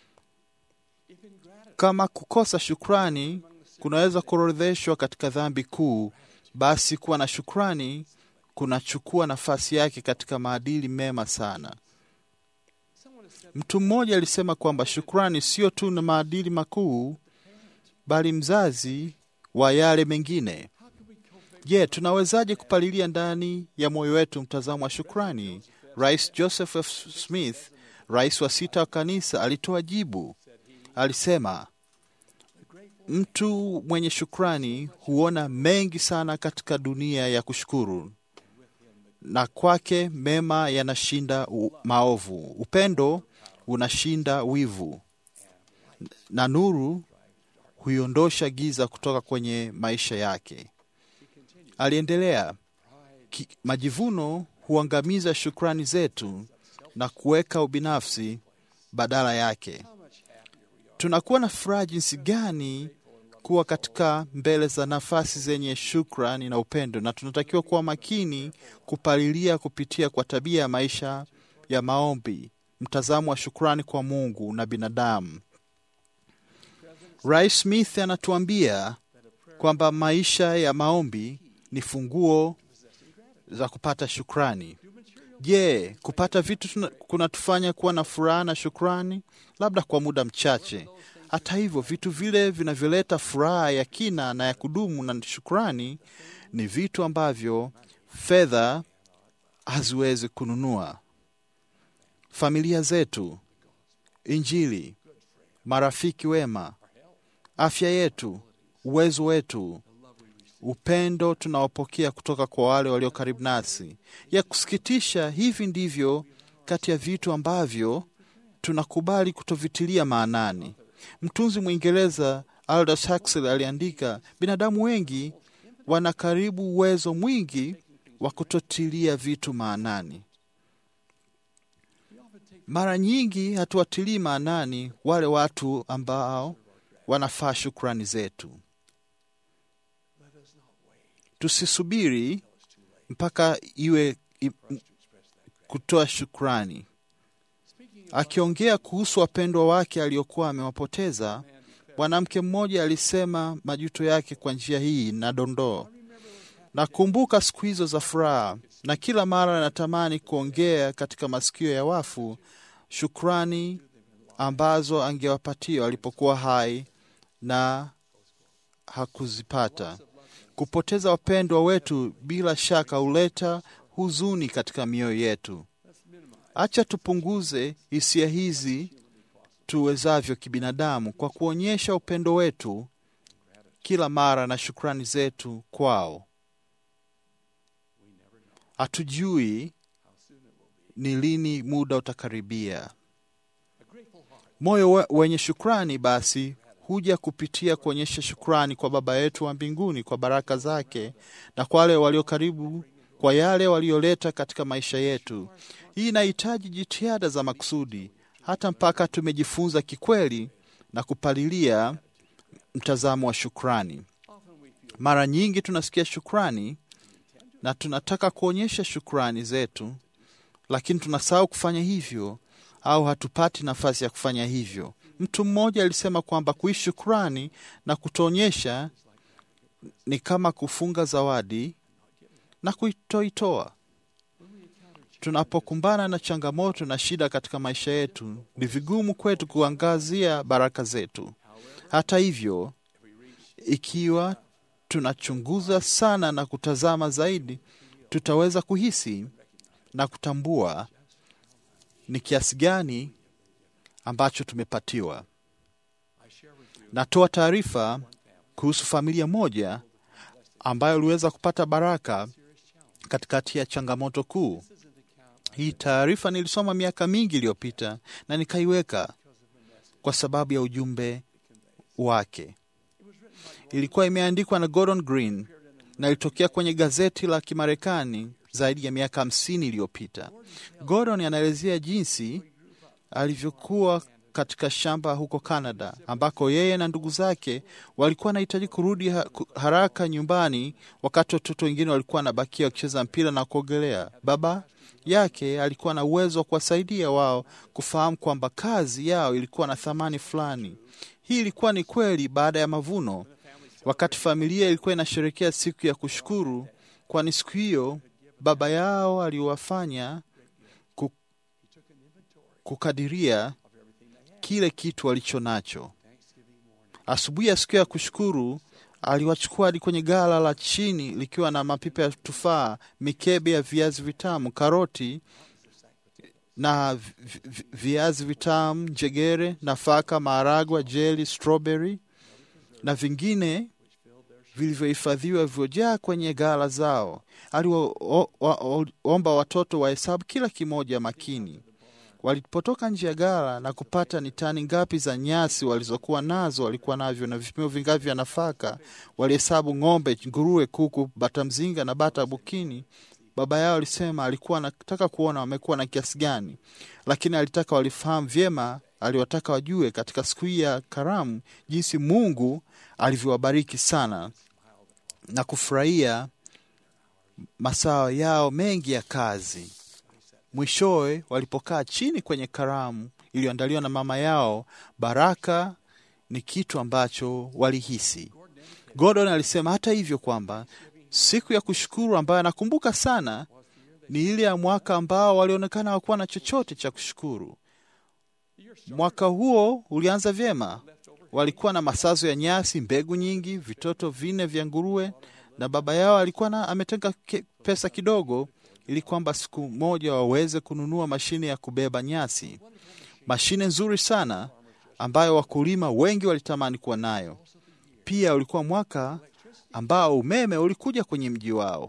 Kama kukosa shukrani kunaweza kuorodheshwa katika dhambi kuu, basi kuwa na shukrani kunachukua nafasi yake katika maadili mema sana. Mtu mmoja alisema kwamba shukrani sio tu na maadili makuu, bali mzazi wa yale mengine. Je, tunawezaje kupalilia ndani ya moyo wetu mtazamo wa shukrani? Rais Joseph F. Smith, rais wa sita wa kanisa, alitoa jibu. Alisema, mtu mwenye shukrani huona mengi sana katika dunia ya kushukuru, na kwake mema yanashinda u- maovu. Upendo unashinda wivu, na nuru huiondosha giza kutoka kwenye maisha yake. Aliendelea, "Ki- majivuno huangamiza shukrani zetu na kuweka ubinafsi badala yake. Tunakuwa na furaha jinsi gani kuwa katika mbele za nafasi zenye shukrani na upendo, na tunatakiwa kuwa makini kupalilia kupitia kwa tabia ya maisha ya maombi, mtazamo wa shukrani kwa Mungu na binadamu. Rais Smith anatuambia kwamba maisha ya maombi ni funguo za kupata shukrani. Je, kupata vitu tuna- kunatufanya kuwa na furaha na shukrani? Labda kwa muda mchache. Hata hivyo, vitu vile vinavyoleta furaha ya kina na ya kudumu na shukrani ni vitu ambavyo fedha haziwezi kununua: familia zetu, Injili, marafiki wema, afya yetu, uwezo wetu, upendo tunaopokea kutoka kwa wale walio karibu nasi. Ya kusikitisha, hivi ndivyo kati ya vitu ambavyo tunakubali kutovitilia maanani. Mtunzi Mwingereza Aldous Huxley aliandika, binadamu wengi wana karibu uwezo mwingi wa kutotilia vitu maanani. Mara nyingi hatuwatilii maanani wale watu ambao wanafaa shukrani zetu. Tusisubiri mpaka iwe i, kutoa shukrani. Akiongea kuhusu wapendwa wake aliokuwa amewapoteza, mwanamke mmoja alisema majuto yake kwa njia hii na dondoo: nakumbuka siku hizo za furaha, na kila mara natamani kuongea katika masikio ya wafu shukrani ambazo angewapatia walipokuwa hai na hakuzipata. Kupoteza wapendwa wetu bila shaka huleta huzuni katika mioyo yetu. Acha tupunguze hisia hizi tuwezavyo kibinadamu kwa kuonyesha upendo wetu kila mara na shukrani zetu kwao. Hatujui ni lini muda utakaribia. Moyo we- wenye shukrani basi huja kupitia kuonyesha shukrani kwa Baba yetu wa mbinguni kwa baraka zake na kwa wale walio karibu, kwa yale walioleta katika maisha yetu. Hii inahitaji jitihada za makusudi, hata mpaka tumejifunza kikweli na kupalilia mtazamo wa shukrani. Mara nyingi tunasikia shukrani na tunataka kuonyesha shukrani zetu, lakini tunasahau kufanya hivyo au hatupati nafasi ya kufanya hivyo. Mtu mmoja alisema kwamba kuishi shukrani na kutoonyesha ni kama kufunga zawadi na kuitoitoa. Tunapokumbana na changamoto na shida katika maisha yetu, ni vigumu kwetu kuangazia baraka zetu. Hata hivyo, ikiwa tunachunguza sana na kutazama zaidi, tutaweza kuhisi na kutambua ni kiasi gani ambacho tumepatiwa. Natoa taarifa kuhusu familia moja ambayo iliweza kupata baraka katikati ya changamoto kuu. Hii taarifa nilisoma miaka mingi iliyopita na nikaiweka kwa sababu ya ujumbe wake. Ilikuwa imeandikwa na Gordon Green na ilitokea kwenye gazeti la Kimarekani zaidi ya miaka hamsini iliyopita. Gordon anaelezea jinsi alivyokuwa katika shamba huko Canada, ambako yeye na ndugu zake walikuwa wanahitaji kurudi ha haraka nyumbani, wakati watoto wengine walikuwa wanabakia wakicheza mpira na kuogelea. Baba yake alikuwa na uwezo wa kuwasaidia wao kufahamu kwamba kazi yao ilikuwa na thamani fulani. Hii ilikuwa ni kweli baada ya mavuno, wakati familia ilikuwa inasherekea siku ya kushukuru, kwani siku hiyo baba yao aliwafanya kukadiria kile kitu walicho nacho. Asubuhi ya siku ya kushukuru, aliwachukua hadi kwenye gala la chini likiwa na mapipa ya tufaa, mikebe ya viazi vitamu, karoti na viazi vitamu, njegere, nafaka, maharagwa, jeli, strawberry na vingine vilivyohifadhiwa vilivyojaa kwenye ghala zao. Aliwaomba watoto wahesabu kila kimoja makini. Walipotoka nje ya ghala na kupata ni tani ngapi za nyasi walizokuwa nazo, walikuwa navyo na vipimo vingapi vya nafaka, walihesabu ng'ombe, nguruwe, kuku, bata mzinga na bata bukini. Baba yao alisema alikuwa anataka kuona wamekuwa na kiasi gani, lakini alitaka walifahamu vyema. Aliwataka wajue katika siku hii ya karamu jinsi Mungu alivyowabariki sana na kufurahia masaa yao mengi ya kazi. Mwishowe, walipokaa chini kwenye karamu iliyoandaliwa na mama yao, baraka ni kitu ambacho walihisi. Gordon alisema hata hivyo kwamba siku ya kushukuru ambayo anakumbuka sana ni ile ya mwaka ambao walionekana hawakuwa na chochote cha kushukuru. Mwaka huo ulianza vyema, walikuwa na masazo ya nyasi, mbegu nyingi, vitoto vinne vya nguruwe, na baba yao alikuwa na ametenga pesa kidogo ili kwamba siku moja waweze kununua mashine ya kubeba nyasi, mashine nzuri sana ambayo wakulima wengi walitamani kuwa nayo. Pia ulikuwa mwaka ambao umeme ulikuja kwenye mji wao,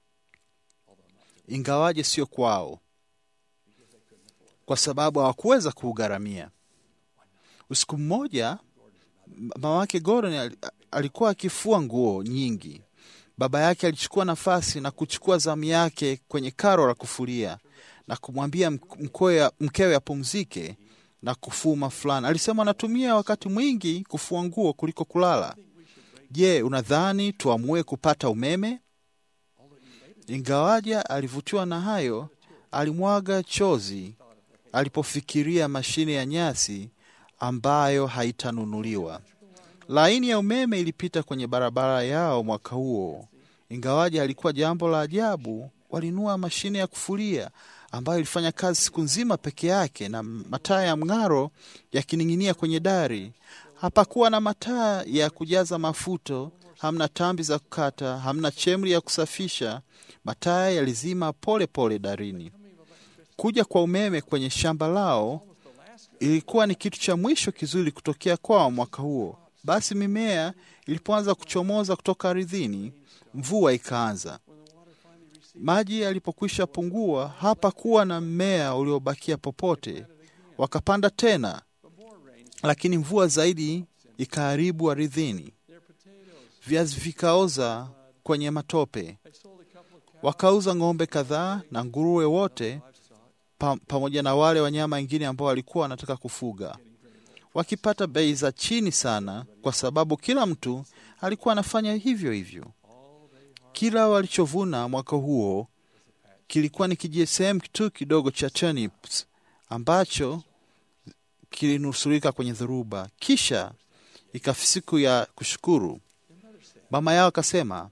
ingawaje sio kwao, kwa sababu hawakuweza kuugharamia. Usiku mmoja, mama wake Gordon alikuwa akifua nguo nyingi. Baba yake alichukua nafasi na kuchukua zamu yake kwenye karo la kufulia na kumwambia mkewe apumzike na kufuma fulani. Alisema anatumia wakati mwingi kufua nguo kuliko kulala. Je, unadhani tuamue kupata umeme? Ingawaja alivutiwa na hayo, alimwaga chozi alipofikiria mashine ya nyasi ambayo haitanunuliwa. Laini ya umeme ilipita kwenye barabara yao mwaka huo. Ingawaje alikuwa jambo la ajabu, walinunua mashine ya kufulia ambayo ilifanya kazi siku nzima peke yake, na mataa ya mng'aro yakining'inia kwenye dari. Hapakuwa na mataa ya kujaza mafuto, hamna tambi za kukata, hamna chemri ya kusafisha. Mataa yalizima pole pole darini. Kuja kwa umeme kwenye shamba lao ilikuwa ni kitu cha mwisho kizuri kutokea kwao mwaka huo. Basi mimea ilipoanza kuchomoza kutoka ardhini, mvua ikaanza. Maji yalipokwisha pungua, hapakuwa na mmea uliobakia popote. Wakapanda tena, lakini mvua zaidi ikaharibu ardhini. Viazi vikaoza kwenye matope. Wakauza ng'ombe kadhaa na nguruwe wote pa, pamoja na wale wanyama wengine ambao walikuwa wanataka kufuga wakipata bei za chini sana, kwa sababu kila mtu alikuwa anafanya hivyo hivyo. Kila walichovuna mwaka huo kilikuwa ni kijisehemu tu kidogo cha turnips ambacho kilinusurika kwenye dhoruba. Kisha ikafika siku ya kushukuru, mama yao akasema,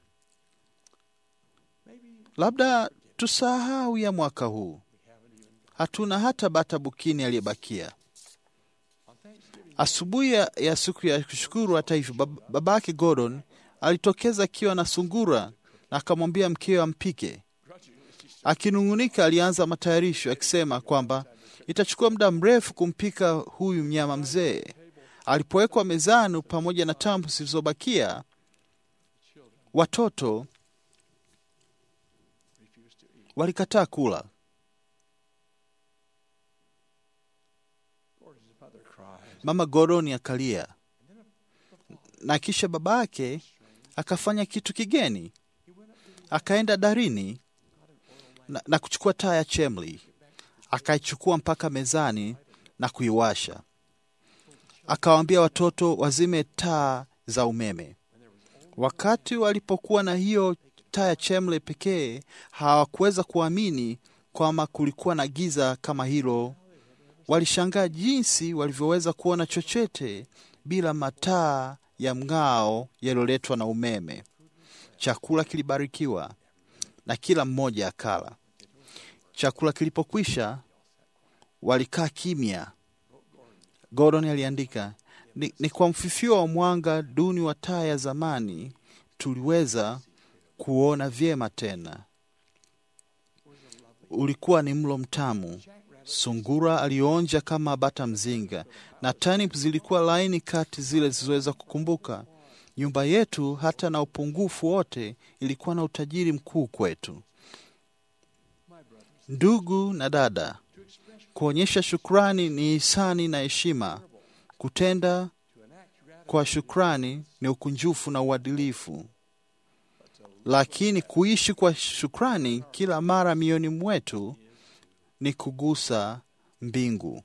labda tusahau ya mwaka huu, hatuna hata bata bukini aliyebakia. Asubuhi ya, ya siku ya kushukuru, hata hivyo, bab, babake Gordon alitokeza akiwa na sungura na akamwambia mkewe ampike. Akinung'unika, alianza matayarisho akisema kwamba itachukua muda mrefu kumpika huyu mnyama mzee. Alipowekwa mezani pamoja na tambu zilizobakia, watoto walikataa kula. Mama Gordon akalia, na kisha babake akafanya kitu kigeni. Akaenda darini na, na kuchukua taa ya chemli, akaichukua mpaka mezani na kuiwasha. akawaambia watoto wazime taa za umeme. Wakati walipokuwa na hiyo taa ya chemle pekee, hawakuweza kuamini kwamba kulikuwa na giza kama hilo. Walishangaa jinsi walivyoweza kuona chochote bila mataa ya mng'ao yaliyoletwa na umeme. Chakula kilibarikiwa na kila mmoja akala. Chakula kilipokwisha, walikaa kimya. Gordon aliandika, ni, ni kwa mfifio wa mwanga duni wa taa ya zamani tuliweza kuona vyema tena. Ulikuwa ni mlo mtamu. Sungura alionja kama bata mzinga, na turnip zilikuwa laini kati zile zilizoweza kukumbuka. Nyumba yetu, hata na upungufu wote, ilikuwa na utajiri mkuu kwetu. Ndugu na dada, kuonyesha shukrani ni hisani na heshima. Kutenda kwa shukrani ni ukunjufu na uadilifu, lakini kuishi kwa shukrani kila mara mioyoni mwetu ni kugusa mbingu.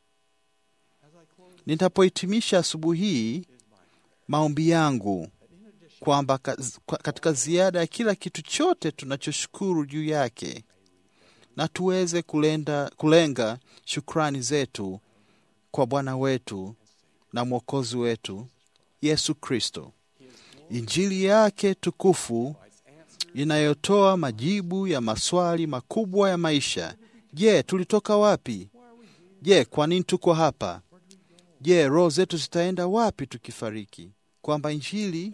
Nitapohitimisha asubuhi hii, maombi yangu kwamba katika ziada ya kila kitu chote tunachoshukuru juu yake na tuweze kulenda, kulenga shukrani zetu kwa Bwana wetu na Mwokozi wetu Yesu Kristo. Injili yake tukufu inayotoa majibu ya maswali makubwa ya maisha. Je, tulitoka wapi? Je, kwa nini tuko hapa? Je, roho zetu zitaenda wapi tukifariki? Kwamba injili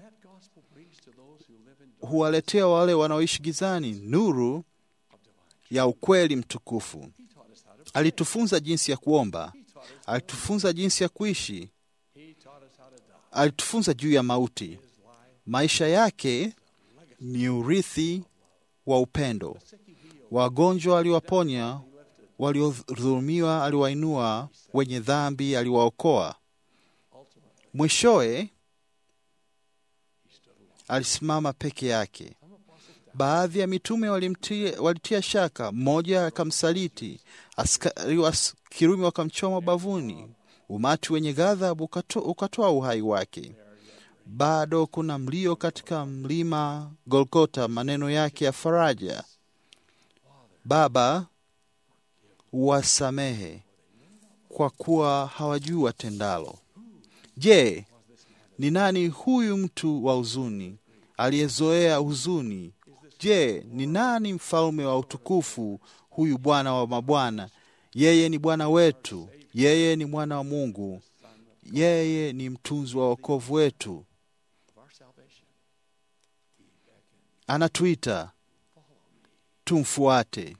huwaletea wale wanaoishi gizani nuru ya ukweli mtukufu. Alitufunza jinsi ya kuomba, alitufunza jinsi ya kuishi, alitufunza juu ya mauti. Maisha yake ni urithi wa upendo. Wagonjwa aliwaponya, waliodhulumiwa aliwainua, wenye dhambi aliwaokoa. Mwishowe alisimama peke yake. Baadhi ya mitume walimtia, walitia shaka, mmoja akamsaliti, askari wa Kirumi wakamchoma bavuni, umati wenye ghadhabu ukatoa uhai wake. Bado kuna mlio katika mlima Golgota, maneno yake ya faraja, Baba, wasamehe kwa kuwa hawajui watendalo. Je, ni nani huyu mtu wa huzuni aliyezoea huzuni? Je, ni nani mfalme wa utukufu huyu Bwana wa mabwana? Yeye ni Bwana wetu, yeye ni mwana wa Mungu, yeye ni mtunzi wa wokovu wetu. Anatuita tumfuate,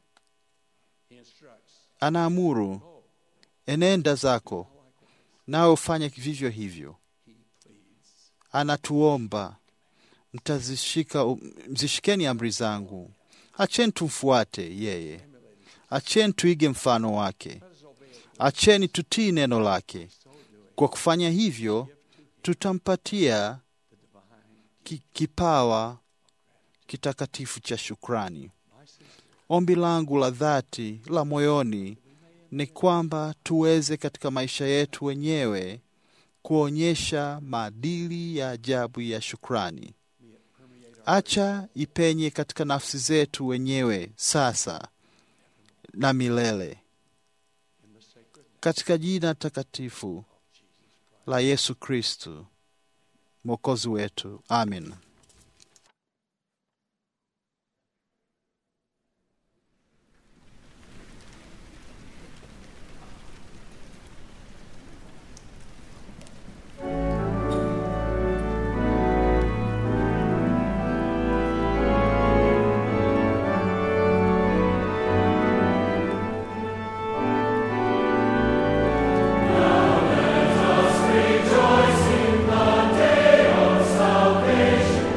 anaamuru, enenda zako, nawe ufanye vivyo hivyo. Anatuomba, mtazishika, mzishikeni amri zangu. Acheni tumfuate yeye, acheni tuige mfano wake, acheni tutii neno lake. Kwa kufanya hivyo, tutampatia ki, kipawa kitakatifu cha shukrani. Ombi langu la dhati la moyoni ni kwamba tuweze katika maisha yetu wenyewe kuonyesha maadili ya ajabu ya shukrani. Acha ipenye katika nafsi zetu wenyewe sasa na milele, katika jina takatifu la Yesu Kristu mwokozi wetu, amin. Rejoice in the day of salvation.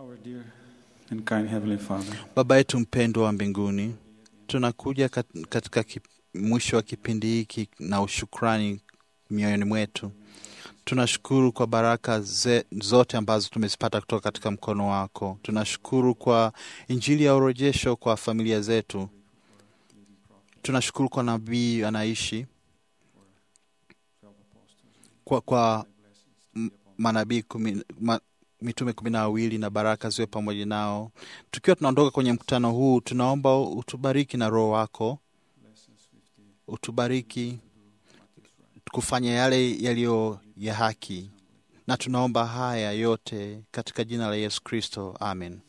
and kind Heavenly Father, Baba yetu mpendwa wa mbinguni, tunakuja kat- katika kip, mwisho wa kipindi hiki na ushukrani mioyoni mwetu. Tunashukuru kwa baraka ze, zote ambazo tumezipata kutoka katika mkono wako. Tunashukuru kwa injili ya urejesho kwa familia zetu. Tunashukuru kwa nabii anaishi kwa, kwa m- manabii kumi, ma, mitume kumi na wawili na baraka ziwe pamoja nao. Tukiwa tunaondoka kwenye mkutano huu, tunaomba utubariki na Roho wako, utubariki kufanya yale yaliyo ya haki, na tunaomba haya yote katika jina la Yesu Kristo, amen.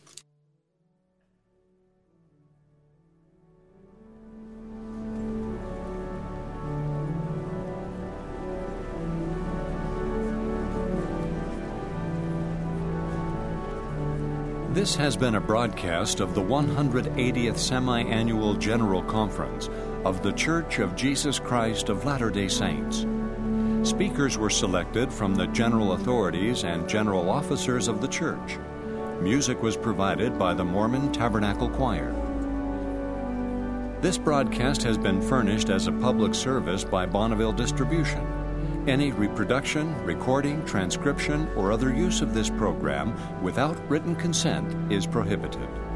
This has been a broadcast of the 180th Semi Annual General Conference of The Church of Jesus Christ of Latter day Saints. Speakers were selected from the general authorities and general officers of the church. Music was provided by the Mormon Tabernacle Choir. This broadcast has been furnished as a public service by Bonneville Distribution. Any reproduction, recording, transcription, or other use of this program without written consent is prohibited.